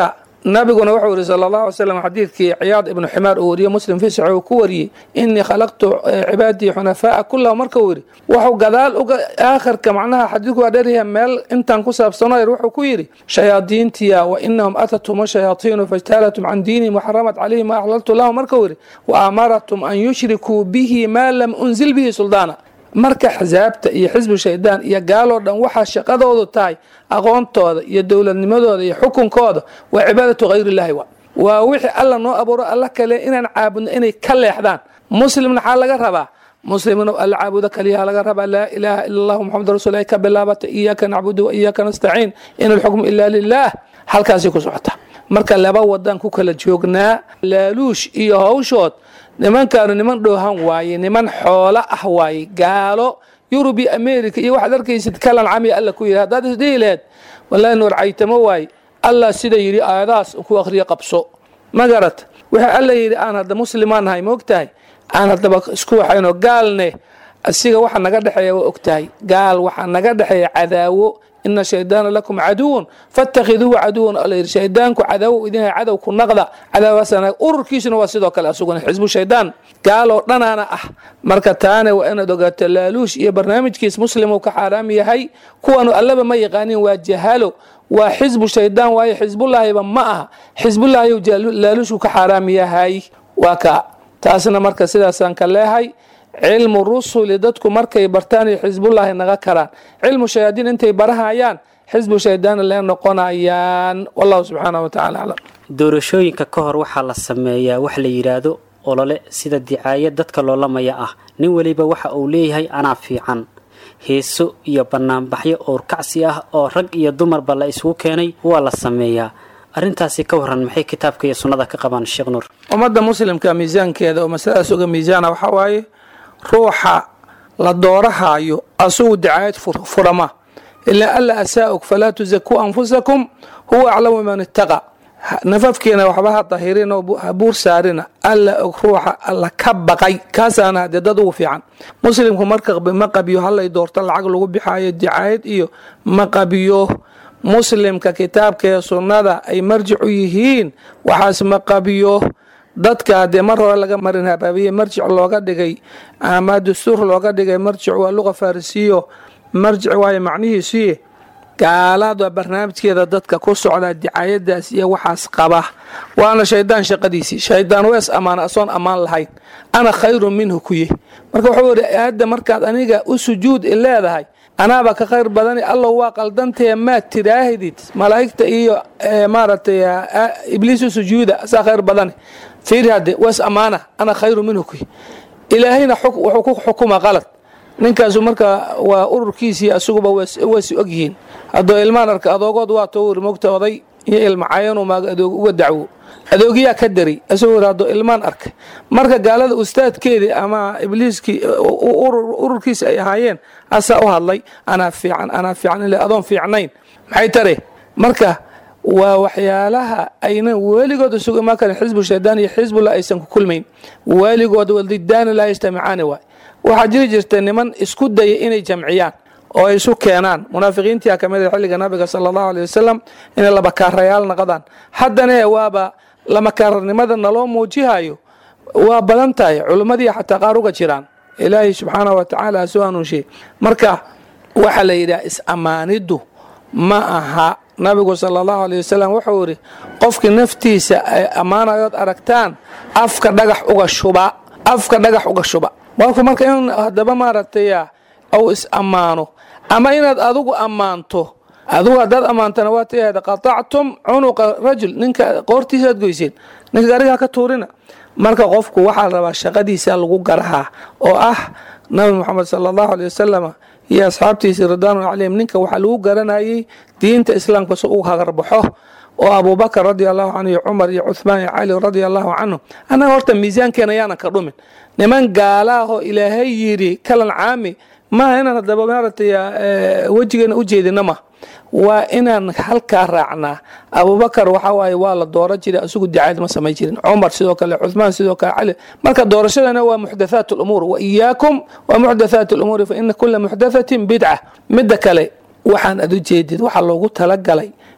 nabiguna wuxuu yidhi sala allahu alay slam xadiidkii ciyaad ibnu ximaar uu wariye muslim fi saxi uu ku wariyey inii khalaqtu cibaadii xunafaa'a kullahu marka uu yidhi wuxuu gadaal uga aakhirka macnaha xadiidku waa dheeryahay meel intaan ku saabsanayr wuxuu ku yidhi shayaadiintiya wa inahum atathum shayaatiinu fajtaalatum can diinihim waxaramat calayhim ma axlaltu lahum marka uu yidhi wa amaratum an yushrikuu bihi maa lam unzil bihi suldaana marka xisaabta iyo xisbu shaydaan iyo gaaloo dhan waxaa shaqadoodu tahay aqoontooda iyo dowladnimadooda iyo xukunkooda waa cibaadatu hayrillahi wa waa wixii alla noo abuuro alla kale inaan caabudno inay ka leexdaan muslimna xaa laga rabaa muslimna alla caabudo kaliyaha laga rabaa laa ilaaha ila allahu muxamad rasul ay ka bilaabata iyaaka nacbudu wa iyaaka nastaciin in alxukmu ila lilah halkaasay ku socota marka laba wadan ku kala joognaa laaluush iyo hawshood nimankaanu niman dhoohan waaye niman xoolo ah waaye gaalo yurub iyo america iyo waxaad arkaysid kalan camiya alla ku yidhi haddaad isdhihi laheed wallahi nuur caytamo waaye allah sida yidhi aayadahaas ku akhriyo qabso ma garat wixii alla yidhi aan hadda muslimaan nahay ma ogtahay aan haddaba isku waxayno gaalne asiga waxa naga dhexeeya waa ogtahay gaal waxaa naga dhexeeya cadaawo ina shaydaana lakum caduwan fatakhiduuhu caduwan alla yidhi shaydaanku cadaawo idin yahay cadow ku naqda cadaawaasana ururkiisuna waa sidoo kale asuguna xisbu shaydaan gaaloo dhanaana ah marka taana waa inaad ogaato laaluush iyo barnaamijkiis muslimuu ka xaaraam yahay kuwanu allaba ma yaqaanin waa jahalo waa xisbu shaydaan waayo xisbullaahiba ma aha xisbullaahi laaluushku ka xaaraam yahay waa ka taasna marka sidaasaan ka leehay cilmu rusuli dadku markay bartaan iyo xisbullaahi naga karaan cilmu shayaadiin intay barahayaan xisbu shaydaana lee noqonayaan wallahu subxaana wa tacala aclam doorashooyinka ka hor waxaa la sameeyaa wax la yidhaahdo olole sida dicaayad dadka loolamaya ah nin weliba waxa uu leeyahay anaa fiican heeso iyo banaanbaxyo owrkacsi ah oo rag iyo dumarba la isugu keenay waa la sameeyaa arrintaasi ka waran maxay kitaabka iyo sunnada ka qabaan sheekh nuur ummadda muslimka miisaankeeda oo masaladaas uga miisaana waxaa waaye ruuxa la doorahaayo asugu dicaayad furama ilaa alla asaa-ug falaa tusakuu anfusakum huwa aclamu man ittaqa nafafkiina waxba ha dahirin oo ha buur saarina alla og ruuxa alla ka baqay kaasaana hadee dad ugu fiican muslimku marka ma qabiyo halay doorto lacag lagu bixaayo dicaayad iyo ma qabiyo muslimka kitaabka ee sunnada ay marjic u yihiin waxaas ma qabiyo dadka haddee mar hore laga marin habaabiye marjic looga dhigay ama dastuur looga dhigay marjic waa luqa farisiyo marjic waayo macnihiisuye gaalada barnaamijkeeda dadka ku socda dicaayadaas iyo waxaas qaba waana shaydaan shaqadiisii shaydaan wees ammaana asoon ammaan lahayn ana khayrun minhu kuye marka wuxuu yidhi aadda markaad aniga u sujuud i leedahay anaaba ka khayr badani allow waa qaldantee maad tiraahdid malaa'igta iyo maaragtay ibliis u sujuuda asaa khayr badani fiiri hadde wees ammaana ana khayru minhu kuye ilaahayna wuxuu ku xukuma qalad ninkaasu marka waa ururkiisii asuguba waysi ogyihiin haddoo ilmaan arka adoogood waa towr mogta oday iyo ilmacayanu maaga adoog uga dacwo adoogiyaa ka daray isagoo yidhi haddoo ilmaan arka marka gaalada ustaadkeedii ama ibliiskii ururkiisi ay ahaayeen asaa u hadlay anaa fiican anaa fiican ile adoon fiicnayn maxay tare marka waa waxyaalaha aynan weligood isugu imaan karin xisbu shaydaan iyo xisbullah aysan ku kulmayn weligood wadidaani laa yajtamicaani waay waxaa jiri jirta niman isku daya inay jamciyaan oo ay isu keenaan munaafiqiintia ka mid a xilliga nabiga sala allahu aley wasalam inay labakaarayaal naqdaan haddana waaba lamakaarnimada naloo muujihayo waa badan tahay culimmadii xataa qaar uga jiraan ilaahay subxaanah wa tacaala soo hanuunshiye marka waxaa la yidhaha is-ammaaniddu ma aha nabigu sala allahu aley wasalam wuxuu yidhi qofkii naftiisa ay ammaanayood aragtaan afka dhagax uga shuba afka dhagax uga shuba marku marka in haddaba maaragtay au is ammaano ama inaad adigu ammaanto adigu haddaad ammaantana waa tiahda qatactum cunuqa rajul ninka qoortiisaaad goyseen ninka garigaa ka tuurina marka qofku waxaa la rabaa shaqadiisa lagu garahaa oo ah nabi moxamed sala allahu aley wasalam iyo asxaabtiisii ridwaanu calayhim ninka waxaa lagu garanayay diinta islaamka si uu hagarbaxo oo abubakar radi allahu canhu iyo cumar iyo cuhmaan iyo cali radia allahu canhu annaga horta miisaankeena yaanan ka dhumin niman gaalaahoo ilaahay yidhi kalan caami maaha inaan hadaba maaragtay wejigeena u jeedina ma waa inaan halkaa raacnaa abubakar waxaa waaye waa la dooro jiray asugu dicaayad ma samay jirin cumar sidoo kale cuhmaan sidoo kale cali marka doorashadana waa muxdathaat lumuur wa iyaakum wa muxdathaat lumuuri fa ina kula muxdathatin bidca midda kale waxaan ad u jeedid waxaa loogu talagalay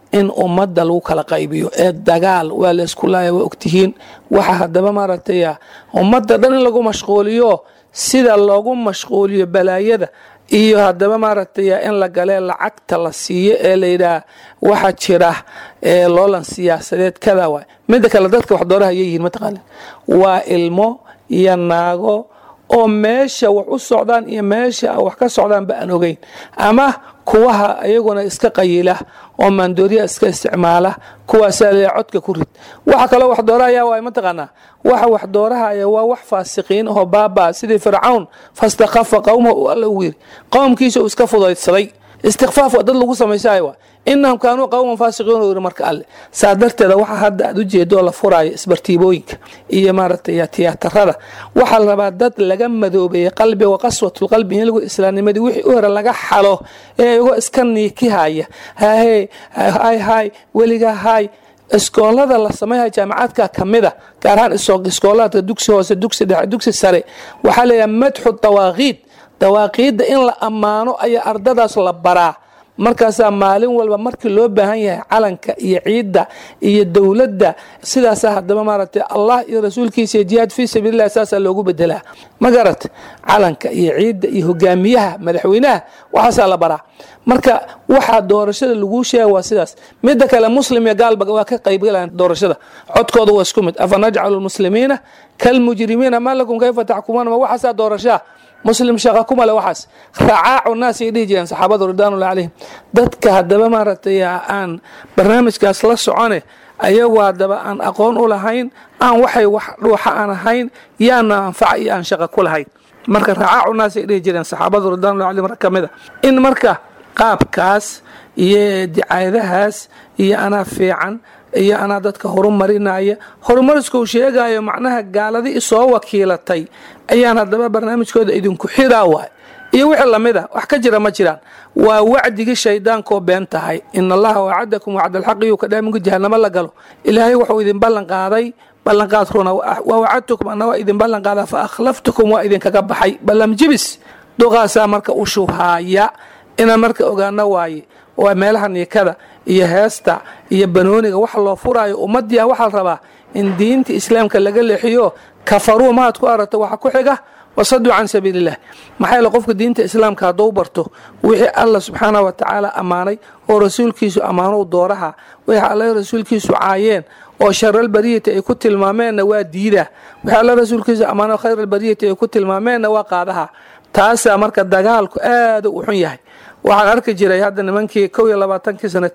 in ummadda lagu kala qaybiyo ee dagaal waa la isku laaya waa ogtihiin waxa haddaba maaragtay ummadda dhan in lagu mashquuliyo sida loogu mashquuliyo balaayada iyo haddaba maaragtay in la galee lacagta la siiyo ee layidhaah waxa jira ee loolan siyaasadeed kada waay midda kale dadka wax dooraha yihiin mataqaana waa ilmo iyo naago oo meesha wax u socdaan iyo meesha wax ka socdaanba aan ogeyn ama kuwaha iyaguna iska qayila oo maandooriya iska isticmaala kuwaasaa le codka ku rid waxa kaloo wax doorahaya waay mataqaanaa waxa wax doorahaya waa wax faasiqiin oo baaba sidii fircawn fastakhafa qowma uu alla ugu yiri qowmkiisa uu iska fudaydsaday istikfaaf waa dad lagu samaysaay waa inahum kaanuu qowman faasiqiin uu yiri marka alle saa darteeda waxa hadda aad u jeedo la furaayo isbartiibooyinka iyo maaragtay tiyaatarada waxaa la rabaa dad laga madoobeeyey qalbiga wa qaswatulqalbi in lagu islaamnimadii wixii u hore laga xalo ee iyagoo iska niikihaya hahe hay hay weliga hay iskoolada la sameynaya jaamacaadka kamida gaar ahaan iskoolaadka dugsi hoose dugsi dhexe dugsi sare waxaa leeyahay madxu dawaaqiid dawaaqiidda in la ammaano ayaa ardadaas la baraa markaasaa maalin walba markii loo baahan yahay calanka iyo ciidda iyo dowladda sidaasa hadaba maaragtay allah iyo rasuulkiisa iyo jihaad fii sabiililah saasaa loogu bedelaa ma garat calanka iyo ciidda iyo hogaamiyaha madaxweynaha waxaasaa la baraa marka waxaa doorashada laguu sheega waa sidaas midda kale muslim iyo gaalba waa ka qaybgalaan doorashada codkooda waa isku mid afa najcalu lmuslimiina kalmujrimiina ma lakum kayfa taxkumuuna ma waxaasaa doorashaa muslim shaqa kuma le waxaas racaacu naas ay dhihi jireen saxaabadu ridwaanullah calayhim dadka haddaba maaragtay aan barnaamijkaas la socone ayagu haddaba aan aqoon u lahayn aan waxay wax dhuuxa aan ahayn yaana anfaca iyo aan shaqa ku lahayn marka racaacu naas ay dhihi jireen saxaabadu ridwaanullah calayhim rag ka mid a in marka qaabkaas iyo dicaayadahaas iyo anaa fiican iyo anaa dadka horumarinaya horumarisku uu sheegayo macnaha gaaladii isoo wakiilatay ayaan haddaba barnaamijkooda idinku xiraa waay iyo wixii lamid a wax ka jira ma jiraan waa wacdigii shaydaankoo been tahay in allaha wacadakum wacda alxaqi yuu ka dhaaminka jahanamo la galo ilaahay wuxuu idin ballan qaaday ballanqaad runa waa wacadtukum ana waa idin ballan qaada fa akhlaftukum waa idinkaga baxay ballam jibis duqaasaa marka u shubhaaya inaan marka ogaano waaye waa meelaha niikada iyo heesta iyo banooniga wax loo furaayo ummaddiia waxaa la rabaa in diinta islaamka laga leexiyo kafaruu maad ku aragto waxa ku xiga wasaduu can sabiililah maxaa yaele qofka diinta islaamka hadduu barto wixii alla subxaanah wa tacaala ammaanay oo rasuulkiisu ammaanow dooraha wixii alla rasuulkiisu caayeen oo sharalbariyati ay ku tilmaameenna waa diidaa wixii alla rasuulkiisu ammaano khayralbariyati ay ku tilmaameenna waa qaadaha taasaa marka dagaalku aada u xun yahay waxaan arki jiray hadda nimankii kow iyo labaatankii sana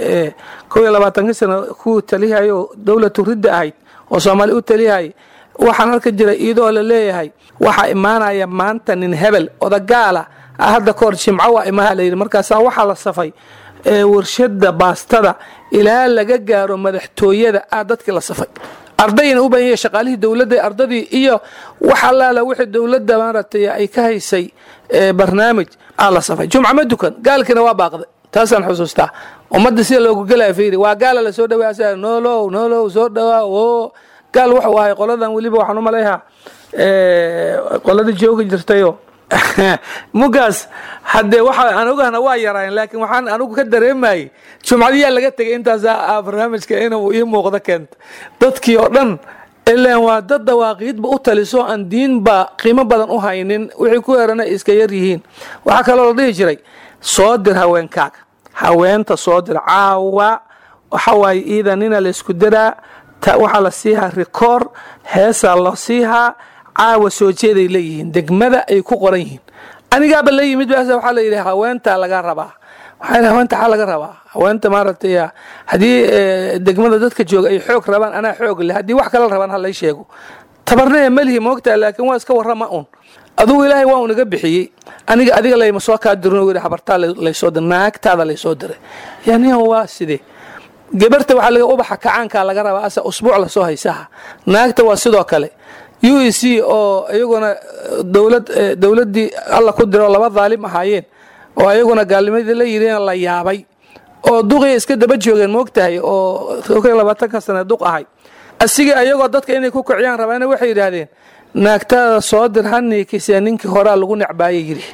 kow iyo labaatankii sana ku talihayo dowlatu ridda ahayd oo soomaali u talihayay waxaan arki jiray iyadoo la leeyahay waxaa imaanaya maanta nin hebel odagaala hadda kahor jimco waa imaha layidhi markaasaa waxaa la safay warshada baastada ilaa laga gaaro madaxtooyada ah dadkii la safay ardayna u baahan yahay shaqaalihii dowladda ardadii iyo wax allaala wixii dowladda maaragtay ay ka haysay barnaamij aa la safay jumca ma dukan gaalkiina waa baaqday taasaan xusuustaa ummadda sida loogu gelaya fiiri waa gaala lasoo dhawaa noolow noolow soo dhawaa oo gaal wuxuu ahay qoladan weliba waxaan u malayhaa qoladii joogi jirtayo mugaas haddee waxa aan ogahna waa yaraayeen laakiin waxaan anigu ka dareemayay jumcadiyaa laga tegay intaasaa barnaamijka inuu ii muuqdo keenta dadkii oo dhan ilaan waa dad dawaaqiidba u taliso aan diinba qiimo badan u haynin wixii ku herana iska yar yihiin waxaa kaloo la dhihi jiray soo dir haweenkaaga haweenta soo dir caawa waxawaaye iidanina laysku diraa waxaa la siihaa rikoor heesaa la siihaa caawa soo jeeday leeyihiin degmada ay ku qoran yihiin anigaaba la yimid bas waxaa la yidhi haweentaa laga rabaa waxaa haweenta xaa laga rabaa haweenta maaragtay haddii degmada dadka jooga ay xoog rabaan anaa xoog leh haddii wax kala rabaan halay sheego tabarnee malihi moogtaa laakiin waa iska warrama un adugu ilaahay waa unaga bixiyey aniga adiga layma soo kaa dirin yidhi habartaa laysoo diray naagtaada laysoo diray yani waa sidee gabarta waxaa laga ubaxa kacaankaa laga rabaa asa usbuuc lasoo haysaha naagta waa sidoo kale u e c oo iyaguna dowlad dowladdii alla ku diro laba daalim ahaayeen oo ayaguna gaalnimadii la yidhina la yaabay oo duqiya iska daba joogeen moogtahay oo labaatanka sane duq ahay asiga ayagoo dadka inay ku kiciyaan rabaana waxay yidhaahdeen naagtaada soo dir haniikisee ninkii horaa lagu necbaaya yidhi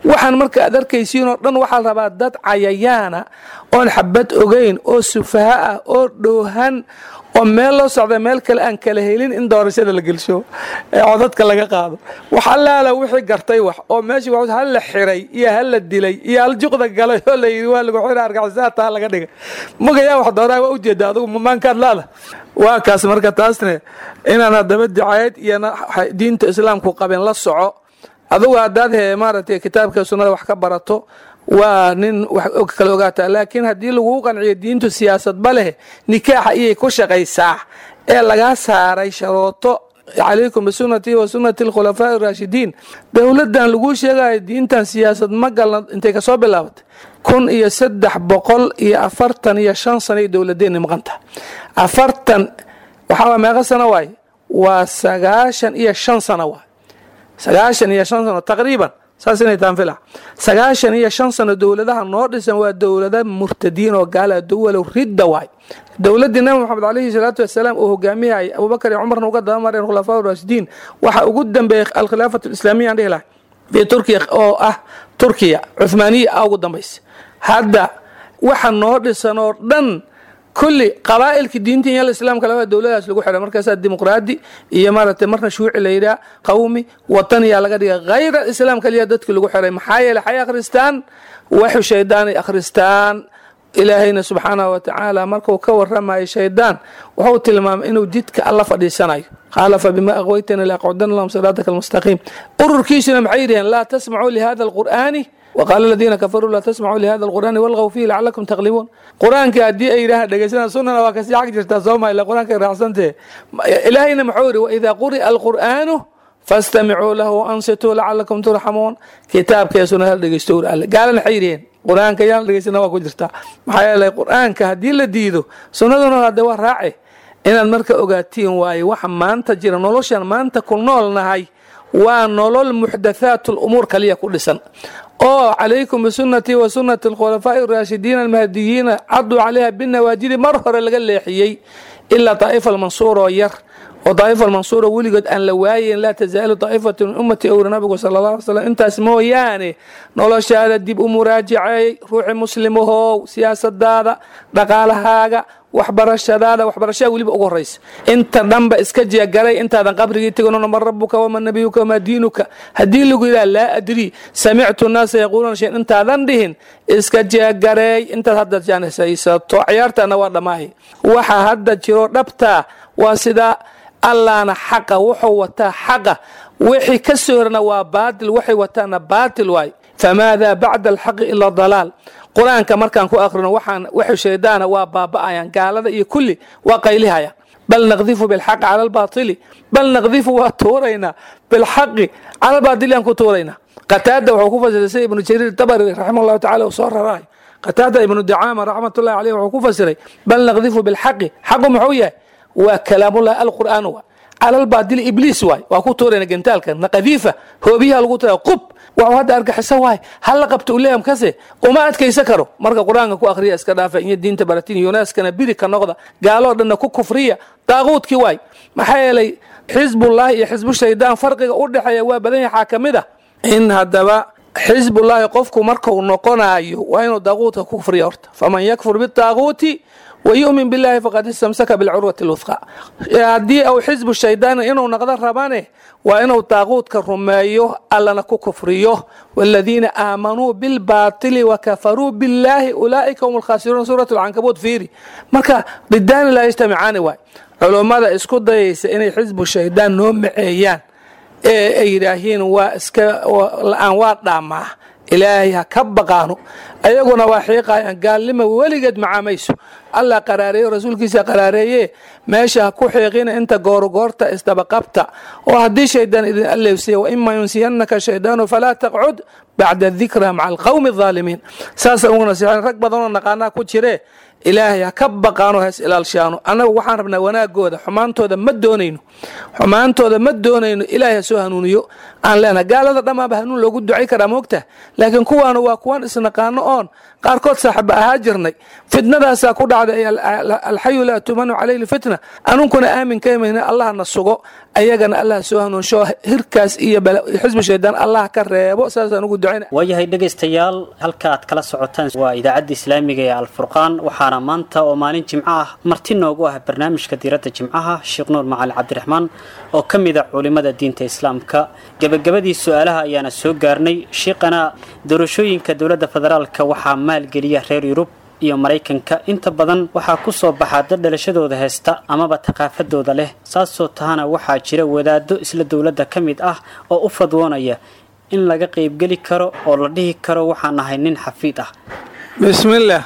waxaan marka aad arkaysiin oo dhan waxaa la rabaa dad cayayaana oon xabad ogeyn oo sufaha ah oo dhoohan oo meel loo socda meel kale aan kala helin in doorashada la gelsho ee codadka laga qaado wax allaala wixii gartay wax oo meeshii wax hal la xiray iyo hal la dilay iyo hal juqda galay oo la yidhi waa lagu xira argaxisaa taa laga dhigay magayaa wax dooraa waa ujeeda adigu mamaankaad laada waa kaas marka taasne inaan haddaba dicaayad iyo diinta islaamku qabin la soco adugu haddaad he maaragtay kitaabka sunnada wax ka barato waa nin wax kala ogaataa laakiin haddii laguu qanciyo diintu siyaasadba leh nikaaxa iyay ku shaqaysaa ee lagaa saaray sharooto calaykum bisunnatii wa sunnati alkhulafaa'i araashidiin dowladdan laguu sheegayo diintan siyaasad ma galna intay kasoo bilaabatay kun iyo saddex boqol iyo afartan iyo shan sano ay dowladeenni maqanta afartan waxaa meeqa sano waaye waa sagaashan iyo shan sano waay sagaashan iyo shan sano taqriiban saas inay taan fila sagaashan iyo shan sano dowladaha noo dhisan waa dowlada murtadiin oo gaala dowalow ridda waay dowladdii nabi moxamed calayhi salaatu wasalaam uu hogaamiyay abubakar iyo cumarna uga dabamareen khulafaa raashidiin waxaa ugu dambeeyey alkhilaafat alislaamiya aan dhihi lahay fii turkiya oo ah turkiya cuhmaaniya ah ugu dambaysa hadda waxa noo dhisan oo dhan kulli qabaa'ilka diinta iyo islaamka labada dowladaas lagu xiray markaasaa dimuqraadi iyo maaragtay marna shuuci la yidhaha qawmi wataniyaa laga dhigay hayra islaam kaliya dadki lagu xiray maxaa yeele waxay akhristaan waxu shaydaan ay akhristaan ilaahayna subxaanahu wa tacaala markuu ka waramayo shaydaan wuxuu tilmaamay inuu jidka alla fadhiisanayo qaala fabima aqwaytani laaqcudana lahum siraataka almustaqiim ururkiisuna maxay yidhaheen laa tasmacuu lihada alqur'aani وqاl الذiina kafaruu laa tasmacuu lihada الqur'aani walغw fihi lacalakum taqlibuun qur-aanka haddii ay yidhahaan dhegeysana sunana waa kasii xag jirtaa sooma ila qur-aanka raacsantee ilaahayna muxuu yidhi waidaa quri'a alqur'aanu fastamicuu lahu ansituu lacalakum turxamuun kitaabkee sunada la dhegeysto ur alle gaalana waxay yidhaheen qur-aanka yaan la dhegeysana waa ku jirtaa maxaa yeelay qur-aanka haddii la diido sunnaduna hadde waa raace inaad marka ogaatiin waaye waxa maanta jira noloshan maanta ku nool nahay waa nolol muxdathaat lumuur kaliya ku dhisan oo calaykum bisunnatii wa sunnati alkhulafaa'i araashidiina almahdiyiina caduu calayha binawaajidi mar hore laga leexiyey ilaa daa'ifa almansuur oo yar oo daa'ifa almansuuro weligood aan la waayeyn laa tasaalu daa'ifatu min ummati owra nabigu sala allah alay slam intaas mooyaane noloshaada dib u muraajaceey ruuxi muslimahow siyaasadaada dhaqaalahaaga waxbarashadaada waxbarashada weliba ugu horaysa inta dhanba iska jeegaray intaadan qabrigii teganona man rabuka waman nabiyuka wamaa diinuka haddii lagu yidhaha laa adrii samictu naasa yaquuluuna shayn intaadan dhihin iska jeegareey intaad hadda jaanisaysato ciyaartana waa dhammaay waxa hadda jiro dhabtaa waa sidaa allaana xaqa wuxuu wataa xaqa wixii ka soo horna waa baatil waxay wataana baatil waay famaada bacda alxaqi ila dalaal qur-aanka markaan ku akrino waxaan waxu shaydaana waa baaba'ayaan gaalada iyo kulli waa qaylihayaan bal naqdifu bilxaqi cala albaatili bal naqdifu waa tuuraynaa bilxaqi cala albaatili aan ku tuuraynaa qataada wuxuu ku fasiray sida ibnu jariir dabari raximah allahu tacala uu soo raraay qataada ibnu dacaama raxmatullahi caleyh wuxuu ku fasiray bal naqdifu bilxaqi xaqu muxuu yahay waa kalaamullahi alqur'aan wa cala albaatili ibliis waay waa ku tuurayna gentaalka naqadiifa hoobiyaha lagu tuura qub waxuu hadda argaxiso waay hal la qabto uleeyam kase uma adkaysa karo marka qur-aanka ku akhriya iska dhaafa iyo diinta baratin yunaaskana biri ka noqda gaaloo dhanna ku kufriya daaquudkii waay maxaa yeelay xisbullaahi iyo xisbu shaydaan farqiga u dhexeeya waa badan yahay xaa ka mid ah in haddaba xisbullaahi qofku markuu noqonayo waa inuu daaquudka ku kufriya horta faman yakfur bitaaquuti wayumin billahi faqad istamsaka bilcurwati lwuthqa haddii uu xisbu shaydaan inuu noqdo rabane waa inuu daaquudka rumeeyo allana ku kufriyo waladiina aamanuu bilbaatili wakafaruu billahi ulaa'ika hum lkhaasiruun suurat lcankabuut fiiri marka didaani laa yajtamicaani waay culummada isku dayaysa inay xisbu shaydaan noo maceeyaan ee ay yidhaahiin waa iska la-aan waa dhaamaa ilaahay ha ka baqaano ayaguna waa xiiqayaan gaalnima weligeed macaamayso allah qaraareeyo rasuulkiisa qaraareeye meesha ha ku xiiqina inta goorgoorta isdabaqabta oo haddii shaydaan idin alleysiya waima yunsiyanaka shaydaanu falaa taqcud bacda dikra maca alqowmi alظaalimiin saasa ugu nasiixan rag badanoo naqaanaa ku jiree ilaahay ha ka baqaano has ilaalshaano annaga waxaan rabnaa wanaagooda xumaantooda ma doonayno xumaantooda ma doonayno ilaahay ha soo hanuuniyo aan leenahay gaalada dhammaaba hanuun loogu ducay karaa moogta laakiin kuwaana waa kuwan isnaqaano oon qaarkood saaxiba ahaa jirnay fitnadaasaa ku dhacday alxayu laa tumanu calayhi lfitna anunkuna aamin ka imayna allah na sugo ayagana allah soo hanuunsho hirkaas iyo xisbi shaydaan allah ka reebo saasaan ugu ducayna waayahay dhegaystayaal halka aad kala socotaan waa idaacadda islaamiga ee alfurqaan waxaana maanta oo maalin jimco ah marti noogu ah barnaamijka diiradda jimcaha sheekh nuur macali cabdiraxmaan oo ka mid a culimada diinta islaamka gebagabadii su-aalaha ayaana soo gaarnay sheekhana doorashooyinka dowladda federaalka waxaa maalgeliya reer yurub iyo maraykanka inta badan waxaa ku soo baxaa dad dhalashadooda heesta amaba thaqaafadooda leh saasoo tahana waxaa jira wadaado isla dowladda ka mid ah oo u fadwoonaya in laga qaybgeli karo oo la dhihi karo waxaan ahay nin xafiid ah bismillaah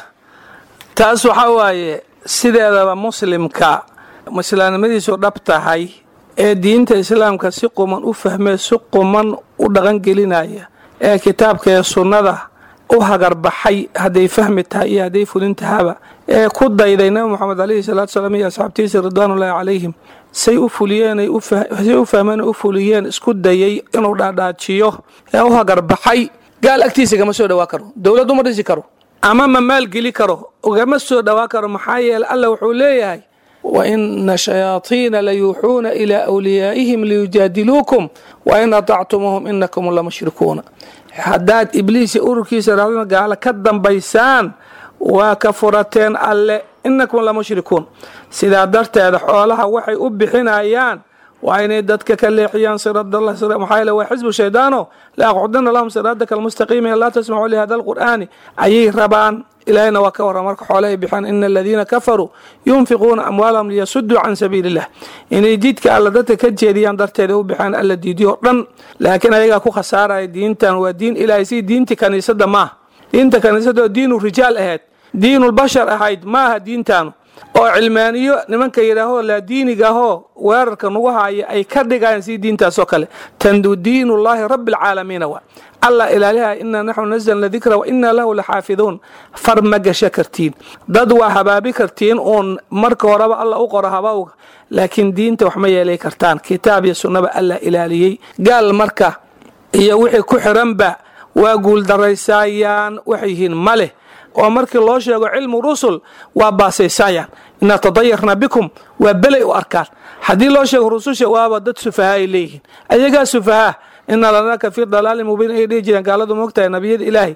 taas waxaa waaye sideedaba muslimka islaamnimadiisu dhab tahay ee diinta islaamka si quman u fahmee si quman u dhaqangelinaya ee kitaabka ee sunnada u hagarbaxay hadday fahmi tahay iyo hadday fulin tahaba ee ku dayday nabi moxamed calayhi salaatu salaam iyo asxaabtiisa ridwaanullaahi calayhim say u fuliyeen say u fahmeen u fuliyeen isku dayay inuu dhaadhaajiyo ee u hagarbaxay gaal agtiisa gama soo dhawaa karo dowlad uma dhisi karo ama ma maalgeli karo ugama soo dhawaa karo maxaa yeele alla wuxuu leeyahay waina shayaaiina layuuxuuna ilaa wliyaa'ihim liyujaadiluukum wain atactumuuhum inakum lamushrikuuna haddaad ibliisi ururkiisa raadana gaalo ka dambaysaan waa ka furateen alle inakum lamushrikuun sidaa darteeda xoolaha waxay u bixinayaan waa inay dadka ka leexiyaan maxaa yeele waa xisbu shaydaano la aqcudana lahum siraadaka almustaqiima laa tasmacuu lihada alqur'aani ayay rabaan ilaahayna waa ka warran marka xoolahay bixiyaan ina aladiina kafaruu yunfiquuna amwaalahum liyasuduu can sabiili illah inay jidka alla dadka ka jeediyaan darteeda u bixiyaan alla diidiyo dhan laakiin ayagaa ku khasaaraya diintan waa diin ilaahay si diinti kaniisada maaha diinta kaniisada oo diinu rijaal ahayd diinulbashar ahayd maaha diintaanu oo cilmaaniyo nimanka yidhaahoo laa diiniga ahoo weerarka nagu haaya ay ka dhigayaan si diintaasoo kale tandu diinullaahi rabbi alcaalamiina waa allah ilaaliha inaa naxnu nazalna dikra wa inaa lahu laxaafiduun far ma gasha kartiin dad waa habaabi kartiin uun marka horeba alla u qoro habawga laakiin diinta wax ma yeelay kartaan kitaab iyo sunnaba allah ilaaliyey gaal marka iyo wixii ku xiranba waa guuldaraysaayaan waxay yihiin ma leh oo markii loo sheego cilmu rusul waa baasaysayaan inaa tadayarna bikum waa belay u arkaan haddii loo sheego rususha waaba dad sufaha ay leeyihiin ayagaa sufahaa ina lanaka fi dalaalin mubiin ay dhihi jireen gaaladu moogtahay nabiyada ilaahi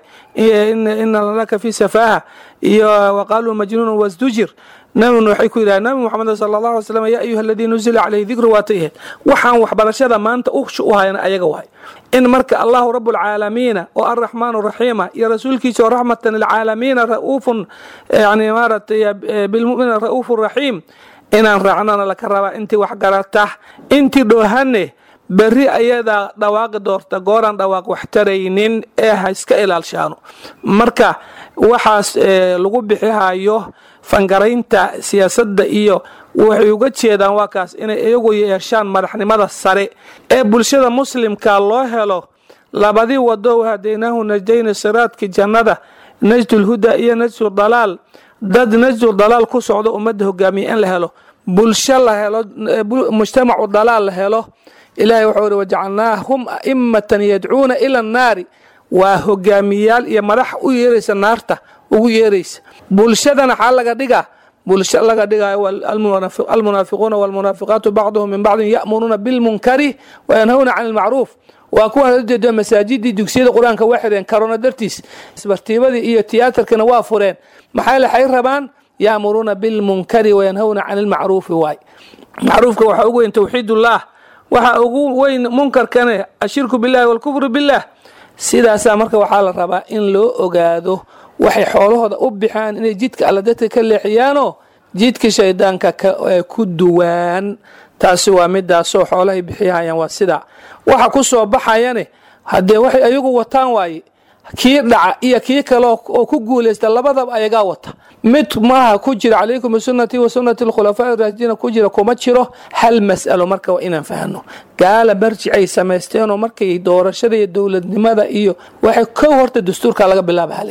ina lanaka fi safaaha iyo waqaaluu majnuun wasdujir nabiguna waxay ku yidhaha nabi moxamed sala allah alay slam yaa ayuha aladii nuzila calayhi dikru waatay ahayd waxaan waxbarashada maanta u hayana ayaga wahay in marka allahu rabu lcaalamiina oo arraxmaan raxiima iyo rasuulkiisa oo raxmatan lilcaalamiina ra'uufun yani maaratay bilmuminiina ra'uufu raxiim inaan raacnana laka rabaa intii wax garata intii dhoohane berri ayadaa dhawaaqi doorta gooraan dhawaaq wax taraynin ee ha iska ilaalshaano marka waxaas lagu bixihayo fangaraynta siyaasadda iyo waxay uga jeedaan waa kaas inay iyagu yeeshaan madaxnimada sare ee bulshada muslimka loo helo labadii wado hadaynahu najdayni siraadki jannada najdulhuda iyo najdu dalaal dad najdu dalaal ku socdo ummadda hogaamiya in la helo bulsho la helo mujtamacu dalaal la helo ilahay wuxuu ihi wajacalnaahum a'immatan yadcuuna ila annaari waa hogaamiyaal iyo madax u yeeraysa naarta ugu yeeraysa bulshadana xaa laga dhigaa bulsho laga dhigayo almunaafiquuna walmunaafiqaatu bacduhum min bacdin ya'muruuna bilmunkari wayanhawna can ilmacruuf waa kuwan ujeeda masaajidii dugsiyada qur-aanka waa xireen karona dartiis isbartiibadii iyo tiyaatarkana waa fureen maxay laxay rabaan ya'muruuna bilmunkari wayanhawna can ilmacruufi waay macruufka waxaa ugu weyn towxiidullah waxaa ugu weyn munkarkane ashirku billahi walkufru billah sidaasaa marka waxaa la rabaa in loo ogaado waxay xoolahooda u bixaan inay jidka alla dadka ka leexiyaanoo jidka shaydaanka ku duwaan taasi waa midaasoo xoolahay bixiyahayaan waa sidaa waxa ku soo baxayane haddee waxay ayagu wataan waaye kii dhaca iyo kii kale oo ku guulaysta labadaba ayagaa wata mid maaha ku jira calaykum bisunati wa sunati alkhulafaa raashidiina ku jira kuma jiro hal mas'alo marka waa inaan fahno gaala barjicay samaysteenoo markay doorashada iyo dowladnimada iyo waxay kow horta dastuurka laga bilaaba halayidhi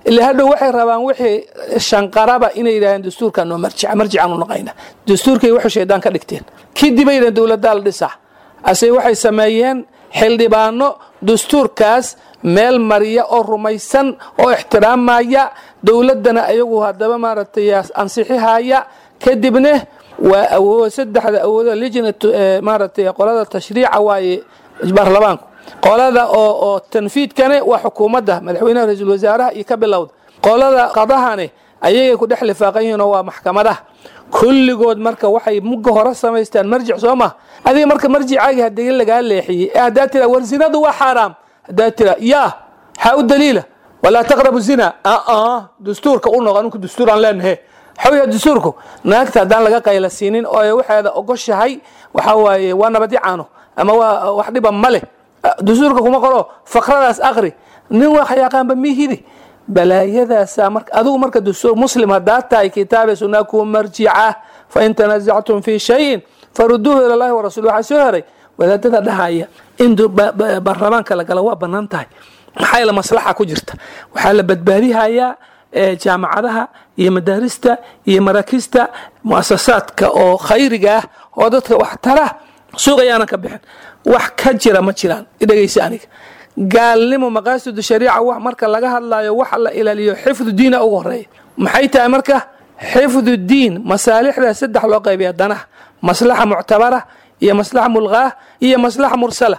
ila hadhow waxay rabaan wixii shanqaraba inay yidhahdeen dastuurkaa noo marjica marjicaan u naqayna dastuurkay waxay shaydaan ka dhigteen kadib ay yidhahdeen dowladdaa la dhisaa ase waxay sameeyeen xildhibaano dastuurkaas meel mariya oo rumaysan oo ixtiraamaya dowladdana ayagu haddaba maaragtay ansixihaya kadibna waa awood saddexda awooda lijnat maaragtay qolada tashriica waaye baarlamaanku qolada oo oo tanfiidkane waa xukuumadda madaxweynaha ra-iisul wasaaraha iyo ka bilowda qolada qadahane ayagay ku dhex lifaaqan yihiin oo waa maxkamadaha kulligood marka waxay mugga hore samaystaan marjic soo ma adiga marka marjicaagii haddii lagaa leexiyey ee haddaa tira war zinadu waa xaaraam haddaa tira yaa xaa u daliila walaa taqrabu zina aa dastuurka u noqo ninku dastuuraan leenahe xawya dastuurku naagta haddaan laga qayla siinin oo waxeeda ogoshahay waxaa waaye waa nabadyacaano ama waa wax dhiba ma leh dastuurka kuma qoro faqradaas aqri nin wax yaqaanba mihidi balaayadaasa marka adigu marka dastuur muslim haddaa tahay kitaabe sunaa ku marjica fain tanazactum fi shayin faruduuhu ila llahi warasuul waxaa soo heray wadaadada dhahaya in baarlamaanka la gala waa banaan tahay maxaa yeele maslaxa ku jirta waxaa la badbaadihayaa jaamacadaha iyo madaarista iyo maraakista muasasaadka oo khayriga ah oo dadka wax tara suuq ayaanan ka bixin wax ka jira ma jiraan dhegeysa aniga gaalnimo maqaasidu shariica wax marka laga hadlayo wax la ilaaliyo xifdu diina ugu horeeya maxay tahay marka xifdu diin masaalixda saddex loo qaybiya danaha maslaxa muctabara iyo maslaxa mulqaah iyo maslaxa mursala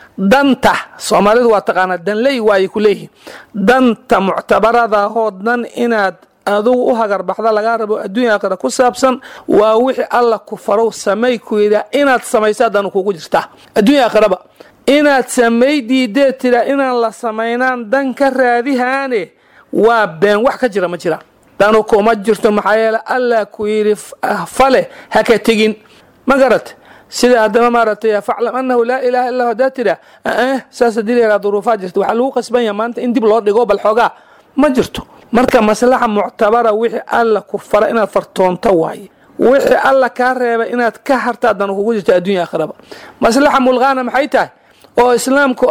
danta soomaalidu waa taqaanaa danley waayay ku leeyihiin danta muctabaradahoo dhan inaad adugu u hagarbaxda lagaa rabo adduunya aakhira ku saabsan waa wixii alla ku farow samay ku yidhaa inaad samaysaa danu kugu jirtaa adduunya aakhiraba inaad samay diidee tira inaan la samaynaan dan ka raadihaane waa been wax ka jira ma jiraan danu kuma jirto maxaa yeele allah ku yidhi fale ha ka tegin ma garat sida haddaba maaragtay faclam anahu laa ilaha illa hadaa tira saas hadii layahaa duruufaa jirta waxaa lagu qasban yaha maanta in dib loo dhigo bal xoogaa ma jirto marka maslaxa muctabara wixii alla ku fara inaad fartoonto waaye wixii alla kaa reeba inaad ka hartaa danu kugu jirto addunya aakhiraba maslaxa mulqaana maxay tahay oo islaamku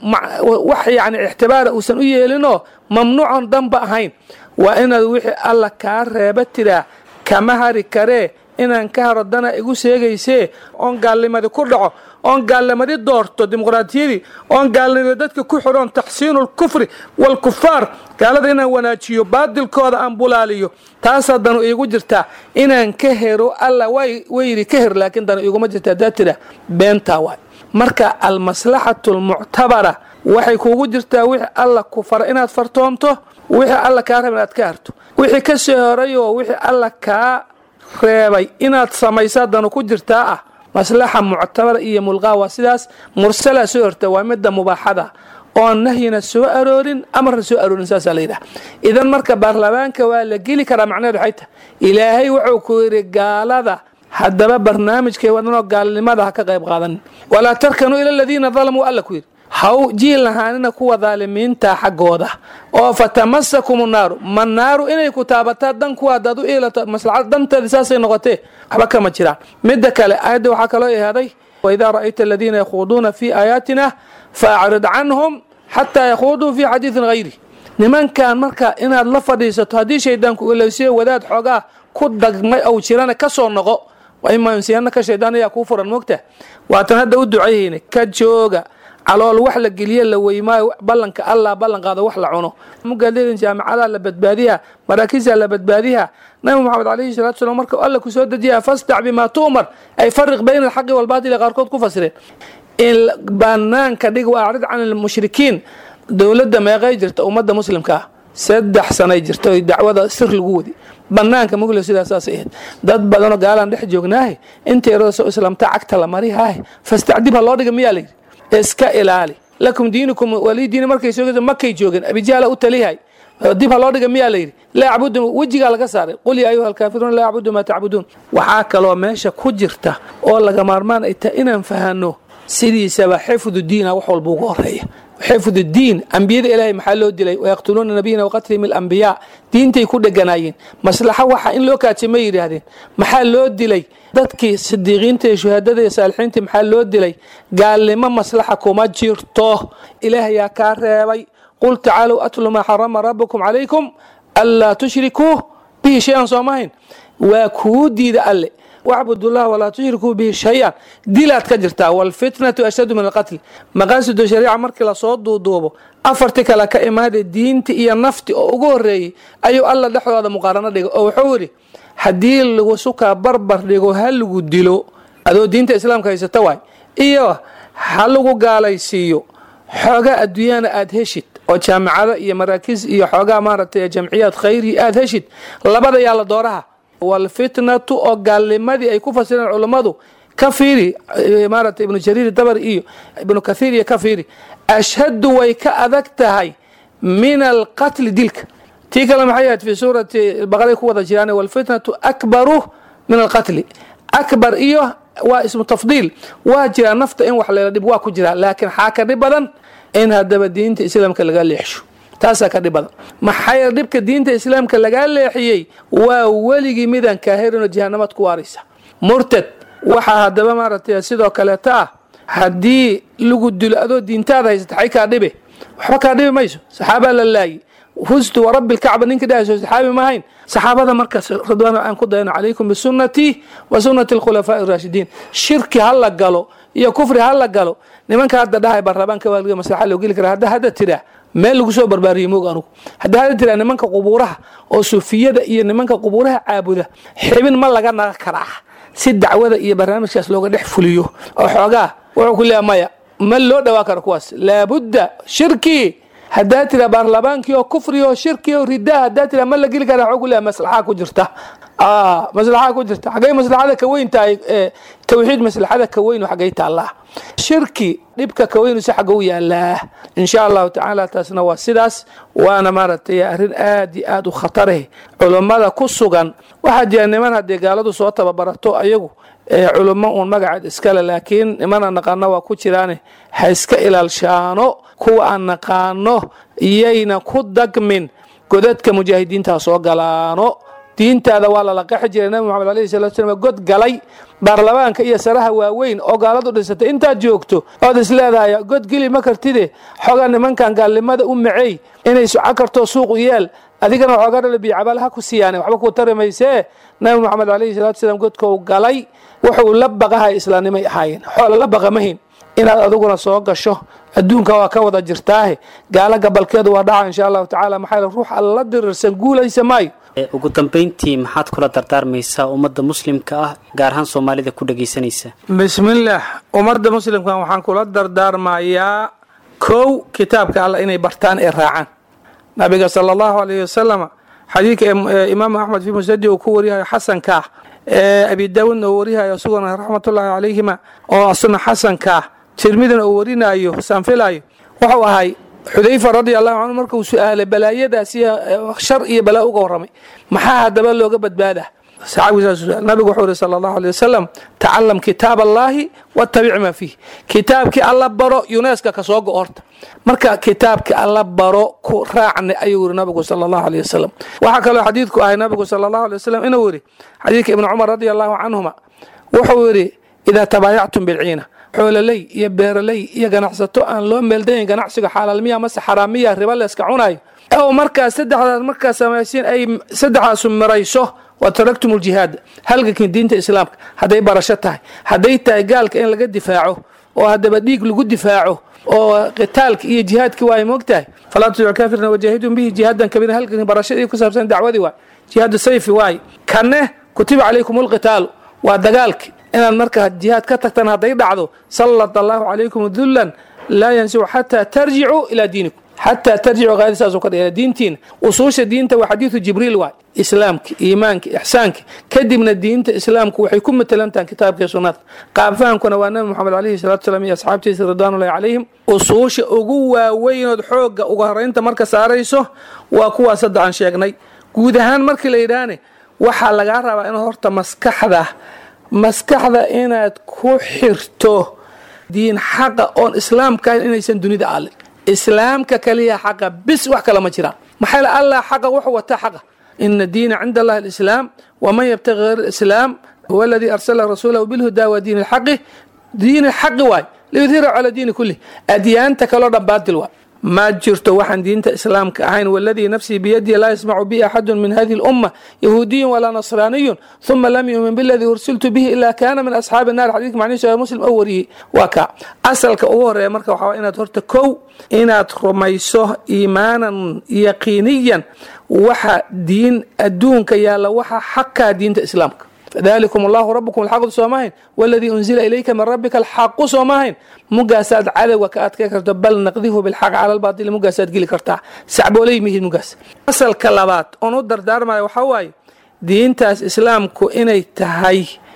wax yani ixtibaara uusan u yeelinoo mamnuucon danba ahayn waa inaad wixii alla kaa reeba tiraa kama hari karee inaan ka haro dana igu sheegaysee oon gaalnimadi ku dhaco oon gaalnimadi doorto dimuqraatiyadii oon gaalnimadi dadka ku xidhoon taxsiinu lkufri waalkufaar gaalada inaan wanaajiyo baadilkooda aan bulaaliyo taasaa danu iigu jirtaa inaan ka hero alla wayidhi ka her laakiin danu iguma jirta haddaa tira beentaa waay marka almaslaxatu almuctabara waxay kuugu jirtaa wixii alla ku fara inaad fartoonto wixii alla kaa raba inaad ka harto wixii ka soo horayoo wixii alla kaa reebay inaad samaysaa danu ku jirtaa ah maslaxa muctabara iyo mulqaa waa sidaas mursala soo horta waa midda mubaaxada oon nahyina soo aroorin amarna soo aroorin saasaa layidhaha idan marka baarlamaanka waa la geli karaa macnaheed waxay tahay ilaahay wuxuu ku yidhi gaalada haddaba barnaamijkay wadanoo gaalnimada ha ka qayb qaadanin walaa tarkanuu ila aladiina dalamuu alla ku yidhi haw jiil lahaanina kuwa daalimiinta xaggooda oo fatamasakum naaru ma naaru inay ku taabataa dan kuwa hadaad u iilato maslaxad danteeda saasay noqotee waxba kama jiraan midda kale aayadda waxaa kaloo ihaaday waidaa ra'ayta aladiina yakhuuduuna fii aayaatina faacrid canhum xataa yakhuuduu fii xadiidin hayri nimankan marka inaad la fadhiisato haddii shaydaanku ilowsiyo wadaad xoogaa ku dagmay ou jirana ka soo noqo imaansiyanaka shaydaan ayaa kuu furan moogta waatan hadda u ducayhayna ka jooga calool wax la geliye la weymaayo ballanka allah ballan qaado wax la cuno mugaadadin jaamacadaha la badbaadiha maraakiisa la badbaadiha nabi moxamed calayhi salatu salam marka alla ku soo dejiya fasdac bimaa tu'mar ay fariq bayna alxaqi walbaatili qaarkood ku fasireen in banaanka dhig wa acrid can almushrikiin dowladda meeqay jirta ummadda muslimka ah saddex sanay jirta oy dacwada sir lagu wadi banaanka mugla sidaa saasay ahayd dad badanoo gaalaan dhex joognaahe inta yarada soo islaamta cagta la marihaahe fastacdib ha loo dhiga miyaa layidhi iska ilaali lakum diinukum walii diini markay soo makay joogeen abijaala u taliyahay dib ha loo dhiga miyaa layidhi laa acbudu wejigaa laga saaray qul yaa ayuha alkaafiruun laa acbudu maa tacbuduun waxaa kaloo meesha ku jirta oo laga maarmaan ay tahay inaan fahano sidiisaba xifdu diina wax walba uga horeeya xifdu diin ambiyada ilaahay maxaa loo dilay wayaqtuluuna nabiyina waqatlihim alambiyaa diintay ku dheganaayeen maslaxo waxa in loo kaajay ma yidhaahdeen maxaa loo dilay dadkii sidiiqiinta iyo shuhaadada iyo saalixiinta maxaa loo dilay gaalnimo maslaxa kuma jirto ilaahayaa kaa reebay qul tacaalow atlu maa xarama rabukum calaykum anlaa tushrikuu bihi shay-an soomahayn waa kuu diida alle wacbudullah walaa tushrikuu bihi shay-an dilaad ka jirtaa waalfitnatu ashaddu min alqatli maqaasidu shariica markii lasoo duuduubo afarti kale ka imaada diinti iyo nafti oo ugu horeeyey ayuu alla dhexdooda muqaarano dhigay oo wuxuu yidhi haddii lagu sukaa barbar dhigo ha lagu dilo adoo diinta islaamka haysata waay iyo ha lagu gaalaysiiyo xoogaa adduunyana aada heshid oo jaamacado iyo maraakiis iyo xoogaa maaragtay jamciyaad khayri aada heshid labada yaalla dooraha walfitnatu oo gaalnimadii ay ku fasireen culummadu ka fiiri maaragtay ibnu jariir dabar iyo ibnu kathiir iyo ka fiiri ashhadu way ka adag tahay min alqatli dilka tii kale maxay ahayd fi suurati baqaray ku wada jiraan walfitnatu akbaru min alqatli akbar iyo waa ismu tafdiil waa jiraa nafta in wax leela dhib waa ku jiraa laakiin xaa ka dhib badan in haddaba diinta islaamka laga leexsho taasaa ka dhib badan maxay dhibka diinta islaamka lagaa leexiyey waa weligii midaan kaahirinoo jahanamad ku waaraysa murtad waxaa haddaba maaragtay sidoo kaleeta ah haddii lagu dilo adoo diintaada haysata xay kaa dhibe waxba kaa dhibi mayso saxaabaa la laayay fustu warabbi lkacba ninka dhahayso saxaabi maahayn saxaabada markaas ridwaan aan ku dayano calaykum bisunnatii wa sunnati alkhulafaa'i araashidiin shirki ha la galo iyo kufri ha la galo nimanka hadda dhahay baarlamaanka waaliga maslaxa loo geli kara hadda hadda tiraa meel lagu soo barbaariyo moog anugu hadda hadda tiraa nimanka qubuuraha oo sufiyada iyo nimanka qubuuraha caabuda xibin ma laga naga karaa si dacwada iyo barnaamijkaas looga dhex fuliyo oo xoogaa wuxuu ku leeya maya ma loo dhawaa karo kuwaas laabudda shirki haddaa tira baarlamaankii oo kufri oo shirki oo ridaa haddaa tira ma la geli kara waxuu ku leeya maslaxaa ku jirta maslaxaa ku jirta xaggay maslaxada ka weyn tahay tawxiid maslaxada ka weyn xaggay taallaa shirki dhibka ka weynu si xagga u yaalaa insha allahu tacaala taasna waa sidaas waana maaragtay arrin aad iyo aad u khatareh culummada ku sugan waxaa jira niman haddii gaaladu soo tababarato ayagu culummo uun magaceed iskale laakiin nimana naqaano waa ku jiraane ha iska ilaalshaano kuwa aan naqaano iyayna ku dagmin godadka mujaahidiinta soo galaano diintaada waa lala qaxi jiray nabi moxamed alayhi salatu slam god galay baarlamaanka iyo saraha waaweyn oo gaaladu dhisatay intaad joogto ood is leedahay god geli ma kartide xoogaa nimankan gaalnimada u maceey inay soco karto suuqu yeel adigana waxoogaa dhalabiyo cabaal ha ku siiyaan waxba kuu tari maysee nabi moxamed alayhi salatu salaam godkou galay wuxuu la baqahay islaamnimay ahaayeen xoola la baqa mahin inaad adiguna soo gasho adduunka waa ka wada jirtaahe gaala gabalkeedu waa dhaca insha allahu tacala maxaa ruux alla dirirsan guulaysa maayo ugu dambeyntii maxaad kula dardaarmaysaa ummadda muslimka ah gaar ahaan soomaalida ku dhagaysanaysa bismillaah ummadda muslimkan waxaan kula dardaarmayaa kow kitaabka alla inay bartaan ee raacaan nabiga sala allahu alayhi wasalam xadiidka imaamu axmed fii musnadi uu ku wariyahayo xasankaah abi daawuudna uu wariyahayo isaguna raxmatullaahi calayhima oo asuna xasankaah tirmidina uu warinayo saanfilayo wuxuu ahay xudayfa radia allahu canhu markuu su-aalay balaayadaas iyo shar iyo balaa uga warramay maxaa haddaba looga badbaadaa nabigu wuxuu ihi sala allahu alay wasalam tacalam kitaab allaahi watabic maa fiih kitaabkii alla baro yuneska kasoo go horta marka kitaabkii alla baro ku raacne ayuu yiri nabigu sala allahu alay wasalam waxaa kaloo xadiidku ahay nabigu sala allahu alay wasalam inuu yidhi xadiidka ibni cumar radia allahu canhuma wuxuu yidhi idaa tabaayactum bilciina xoololey iyo beeraley iyo ganacsato aan loo meeldayn ganacsiga xalaalmiya mase xaraamiya riba leeska cunayo ow markaas saddexdaas markaas samaysiin ay saddexdaasu mirayso wa taraktum ljihaad halgankin diinta islaamka hadday barasho tahay hadday tahay gaalka in laga difaaco oo haddaba dhiig lagu difaaco oo qitaalka iyo jihaadki waay moogtahay falaa tudic kaafirna wajaahidun bihi jihaadan kabiira halgankin barashadii ku saabsan dacwadii waay jihaadu sayfi waay kanne kutiba calaykum lqitaalu waa dagaalki inaad markaa jihaad ka tagtaan hadday dhacdo sallat allahu calaykum dullan laa yansicu xataa tarjicuu ilaa diinikum xataa tarjicu qaadi saasuu ka dhigay diintiina usuusha diinta waa xadiidu jibriil waay islaamka iimaanka ixsaanka kadibna diinta islaamku waxay ku matelantahan kitaabka sunnada qaabfahankuna waa nabi moxamed alayhi salatu salaam iyo asxaabtiisa ridwaanullahi calayhim usuusha ugu waaweynood xoogga uga horeynta marka saarayso waa kuwaas hadda aan sheegnay guud ahaan markii la yidhaahne waxaa lagaa rabaa in horta maskaxda maskaxda inaad ku xirto diin xaqa oon islaamka ahayn inaysan dunida aalin islaamka kaliya xaqa bis wax kale ma jiraan maxaa allah xaqa wuxuu wataa xaqa ina diina cinda allahi alislaam waman yabtaqi hayr alislaam huwa aladii arsala rasuulahu bilhudaa wa diin alxaqi diin alxaqi waay liyudhira cala diini kulih adyaanta kaloo dhan baatil waay ma jirto waxaan diinta islaamka ahayn waladii nafsii biyadii laa yasmacu bi axadu min hadihi lumma yahuudiyun walaa nasraaniyun uma lam yumin biladii ursiltu bihi ila kana min asxaabi naar xadiidka macnihiisu ee muslim oo wariyey waa ka asalka ugu horeeya marka waxaa inaad horta kow inaad rumayso iimaanan yaqiiniyan waxa diin adduunka yaalla waxa xaqaa diinta islaamka fadalikum allahu rabukum alxaqu soomahayn waladii unzila ilayka min rabbika alxaqu soomahayn mugaasaad cadowga ka adkay karto bal naqdihu bilxaq cala lbaatili mugaasaad geli kartaa sacboolay mihid mugaas asalka labaad oon u dardaarmaya waxaa waaye diintaas islaamku inay tahay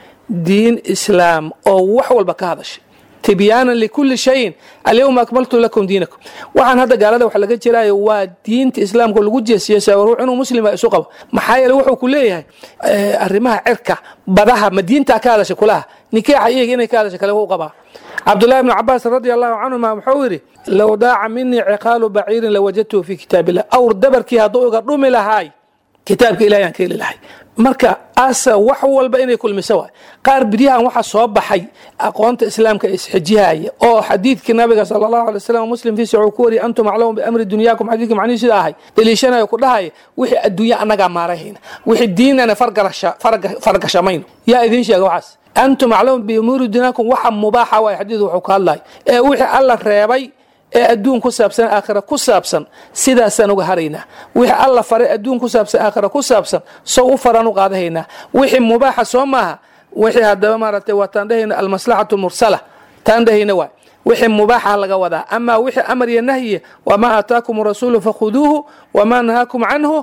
diin islaam oo wax walba ka hadashay tibyaanan likuli shayin alyawma akmaltu lakum diinakum waxaan hadda gaalada wax laga jiraayo waa diinta islaamka lagu jeesjeesa ruux inuu muslima isu qabo maxaa yeele wuxuu ku leeyahay arrimaha cirka badaha ma diintaa ka hadasha kulaha nikaaxa iyaga inay ka hadasha kale u qabaa cabdullahi bnu cabaas radi allahu canhuma wuxuu yidhi low daaca minii ciqaalu baciirin lawajadtuhu fi kitaab illah awr dabarkii hadduu iga dhumi lahaay kitaabka ilahi aan ka heli lahay marka asa wax walba inay kulmiso waay qaar biryahan waxaa soo baxay aqoonta islaamka isxijihaya oo xadiidkii nabiga sala allahu alay wasalam muslim fiisa wuxuu ku wariyay antum aclamu biamri dunyaakum xadiidkii macnihi sida ahay daliishanayo ku dhahaya wixii adduunya annagaa maarayhayna wixii diinana fargashamayno yaa idiin sheega waxaas antum aclamu biumuuri dunyaakum waxa mubaaxa waay xadiid wuxuu ka hadlaya ee wixii alla reebay ee adduun ku saabsan aakhira ku saabsan sidaasaan uga haraynaa wixii alla faray adduun ku saabsan aakhira ku saabsan sow u faraan u qaadahaynaa wixii mubaaxa soo maaha wixii haddaba maaragtay waa taan dhahayna almaslaxatu mursala taan dhahayna waay wixii mubaaxa laga wadaa amaa wixii amar iyo nahyiya wamaa aataakum rasuulu fakhuduuhu wamaa nahaakum canhu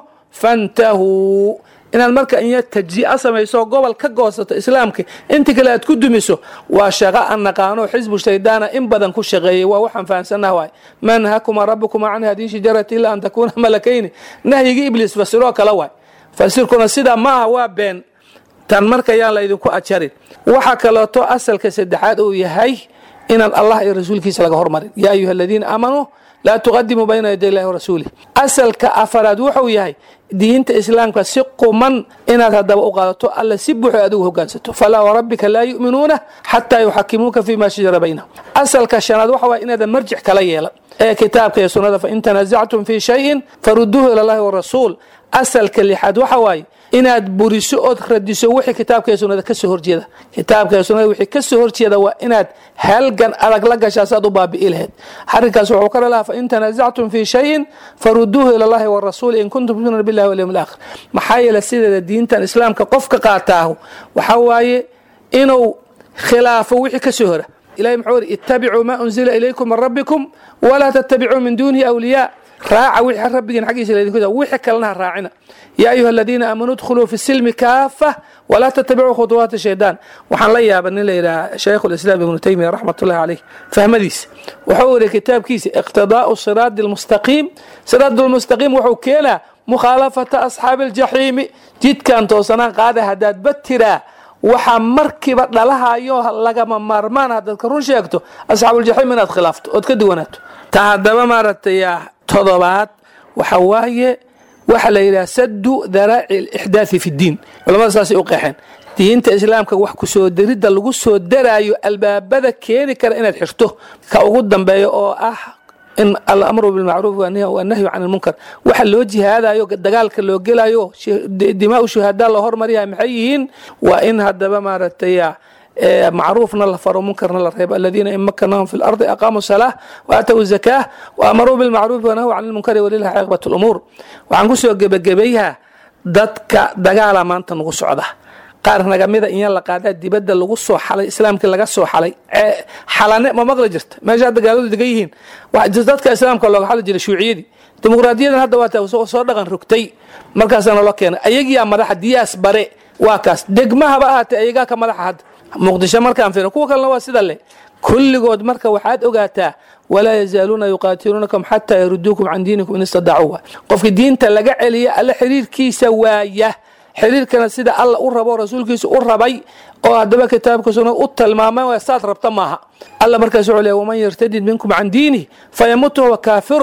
fantahuu inaad marka inya tajzi'a samayso gobol ka goosato islaamka inta kale aad ku dumiso waa shaqo aan naqaano xisbu shaydaana in badan ku shaqeeyey waa waxaan fahamsanah waay maa nahakuma rabukuma can hadihi shajarati ilaa an takuuna malakayni nahyigii ibliis fasiroo kale waay fasirkuna sidaa maaha waa been tan marka yaan laydinku ajarin waxa kaleeto asalka saddexaad uu yahay inaan allah iyo rasuulkiisa laga hormarin yaa ayuha aladiina aamanuu laa tuqadimuu bayna yaday illahi warasuulih asalka afaraad wuxuu yahay diinta islaamka si quman inaad haddaba u qaadato alla si buuxo adigu hogaansato falaa warabbika laa yu'minuuna xataa yuxakimuuka fima shajara baynahum asalka shanaad waxa waye inaadan marjic kala yeelan ee kitaabka iyo sunnada fain tanaasactum fii shayin faruduuhu ila allahi warasuul asalka lixaad waxa waaye inaad buriso ood radiso wixii kitaabka iyo sunnada kasoo horjeeda kitaabka iyo sunnada wixii kasoo horjeeda waa inaad halgan adag la gashaa saad u baabi'i lahayd arrinkaas wuxuu ka dhalaha fain tanaasactum fii shayin faruduuhu ila allahi warasuuli in kuntum tu'minuuna billahi walyawm alaakhir maxaa yeele sideeda diintan islaamka qofka qaataahu waxaa waaye inuu khilaafo wixii kasoo hora ilahi muxuu yidhi ittabicuu maa unzila ilaykum min rabbikum walaa tattabicuu min duunihi awliyaa raaca wixii rabbigiin xaggiisa laydinku wixii kalena ha raacina yaa ayuha aladiina aamanuu dkhuluu fi silmi kaafa walaa tattabicuu khuطuwaati shaydaan waxaan la yaaba nin la yidhaha shaykhu lislaam ibnu taymiya raxmat ullahi caleyh fahmadiisa wuxuu yidhi kitaabkiisa iqtidaau siraadi lmustaqiim siraad lmustaqiim wuxuu keenaa mukhaalafata asxaabi aljaxiimi jidkan toosanaan qaada haddaad batiraa waxaa markiiba dhalahayo lagama maarmaan haddaad ka run sheegto asxaabuuljaxiim inaad khilaafto ood ka duwanaato ta haddaba maaragtay todobaad waxa waaye waxa la yidhaha sadu daraaci alixdaathi fi ddiin culamada saasay u qeexeen diinta islaamka wax kusoo daridda lagu soo daraayo albaabada keeni kara inaad xirto ka ugu dambeeya oo ah in alamru bilmacruuf wanahyu can ilmunkar waxa loo jihaadayo dagaalka loo gelayo dimaau shuhadaa loo hormaryaha maxay yihiin waa in haddaba maaragtay macruufna la faro munkarna la reebo aladiina in makanahum fi lardi aqaamuu salaa waatawu zakaa waamaruu bilmacruufi wanahyu can ilmunkari walilahi caaqibat lumuur waxaan kusoo gebagabeeyaha dadka dagaala maanta nagu socda qaar nagamida inya la qaadaa dibadda lagu soo xalay islaamkii laga soo xalay xalane ma maqli jirta meesha hadda gaaladu degan yihiin dadka islaamka looga xali jiray shuuciyadii dimuqraadiyadan hadda waa soo dhaqan rogtay markaasaana loo keenay ayagiyaa madaxa diyaas bare waa kaas degmahaba ahaatee ayagaa ka madaxa hadda muqdisho markaan fiirno kuwa kalena waa sida leh kulligood marka waxaad ogaataa walaa yazaaluuna yuqaatiluunakum xataa yaruduukum can diinikum in istadaacuu qofka diinta laga celiya alle xiriirkiisa waaya xiriirkana sida alla u rabo rasuulkiisa u rabay oo haddaba kitaabka sunnad u tilmaamay saad rabta maaha alla markaas wuxuu leeya waman yartadid minkum can diinih fayamut huwa kaafirun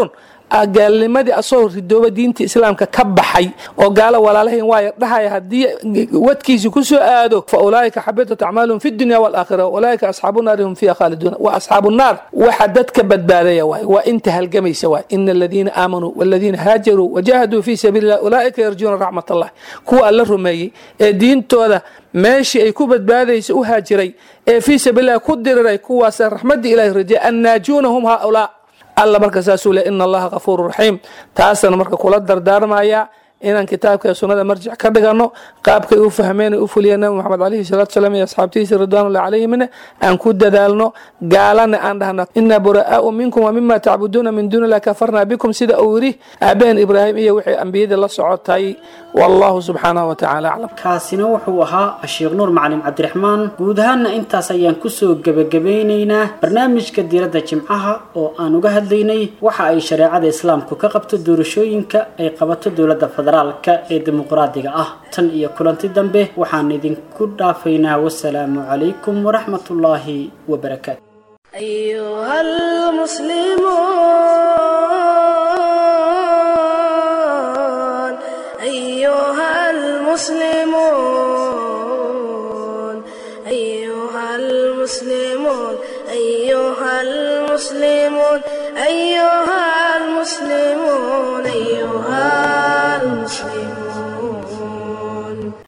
gaalnimadii asagoo ridooba diinta islaamka ka baxay oo gaalo walaalahayn waaya dhahaya haddii wadkiisi ku soo aado fa ulaaika xabitat acmaalum fi dunya walaakhira ulaaika asxaabu naari hum fiiha khaaliduuna wa asxaabu naar waxa dadka badbaadaya waay waa inta halgamaysa waay ina aladiina aamanuu waladiina haajaruu wajahaduu fi sabiili illah ulaaika yarjuuna raxmat allah kuwa alla rumeeyey ee diintooda meeshii ay ku badbaadaysa u haajiray ee fii sabiililah ku diriray kuwaasa raxmadii ilahi rajeya annaajuuna hum haaulaa alla marka saasuu le ina allaha kafuuru raxiim taasana marka kula dardaarmaya inaan kitaabka sunnada marjic ka dhigano qaabkay u fahmeen u fuliyeen nabi moxamed alayhi salatu salaam iyo asxaabtiisa ridwanullahi calayhimna aan ku dadaalno gaalana aan dhahno inaa buraa'aau minkum wa mima tacbuduuna min duuni illahi kafarnaa bikum sida uu yidhi aabaheen ibraahim iyo wixii ambiyadii la socotay wallahu subxaanahu wa tacala aclam kaasina wuxuu ahaa sheekh nuur macalin cabdiraxmaan guud ahaanna intaas ayaan kusoo gebagabeynaynaa barnaamijka diiradda jimcaha oo aan uga hadlaynay waxa ay shareecada islaamku ka qabto doorashooyinka ay qabato dowladda federaalka ee dimuqraadiga ah tan iyo kulanti dambe waxaan idinku dhaafaynaa wasalaamu calaykum waraxmatullaahi wabarakaatu أيها المسلمون أيها المسلمون أيها المسلمون أيها المسلمون أيها المسلمون أيها المسلمون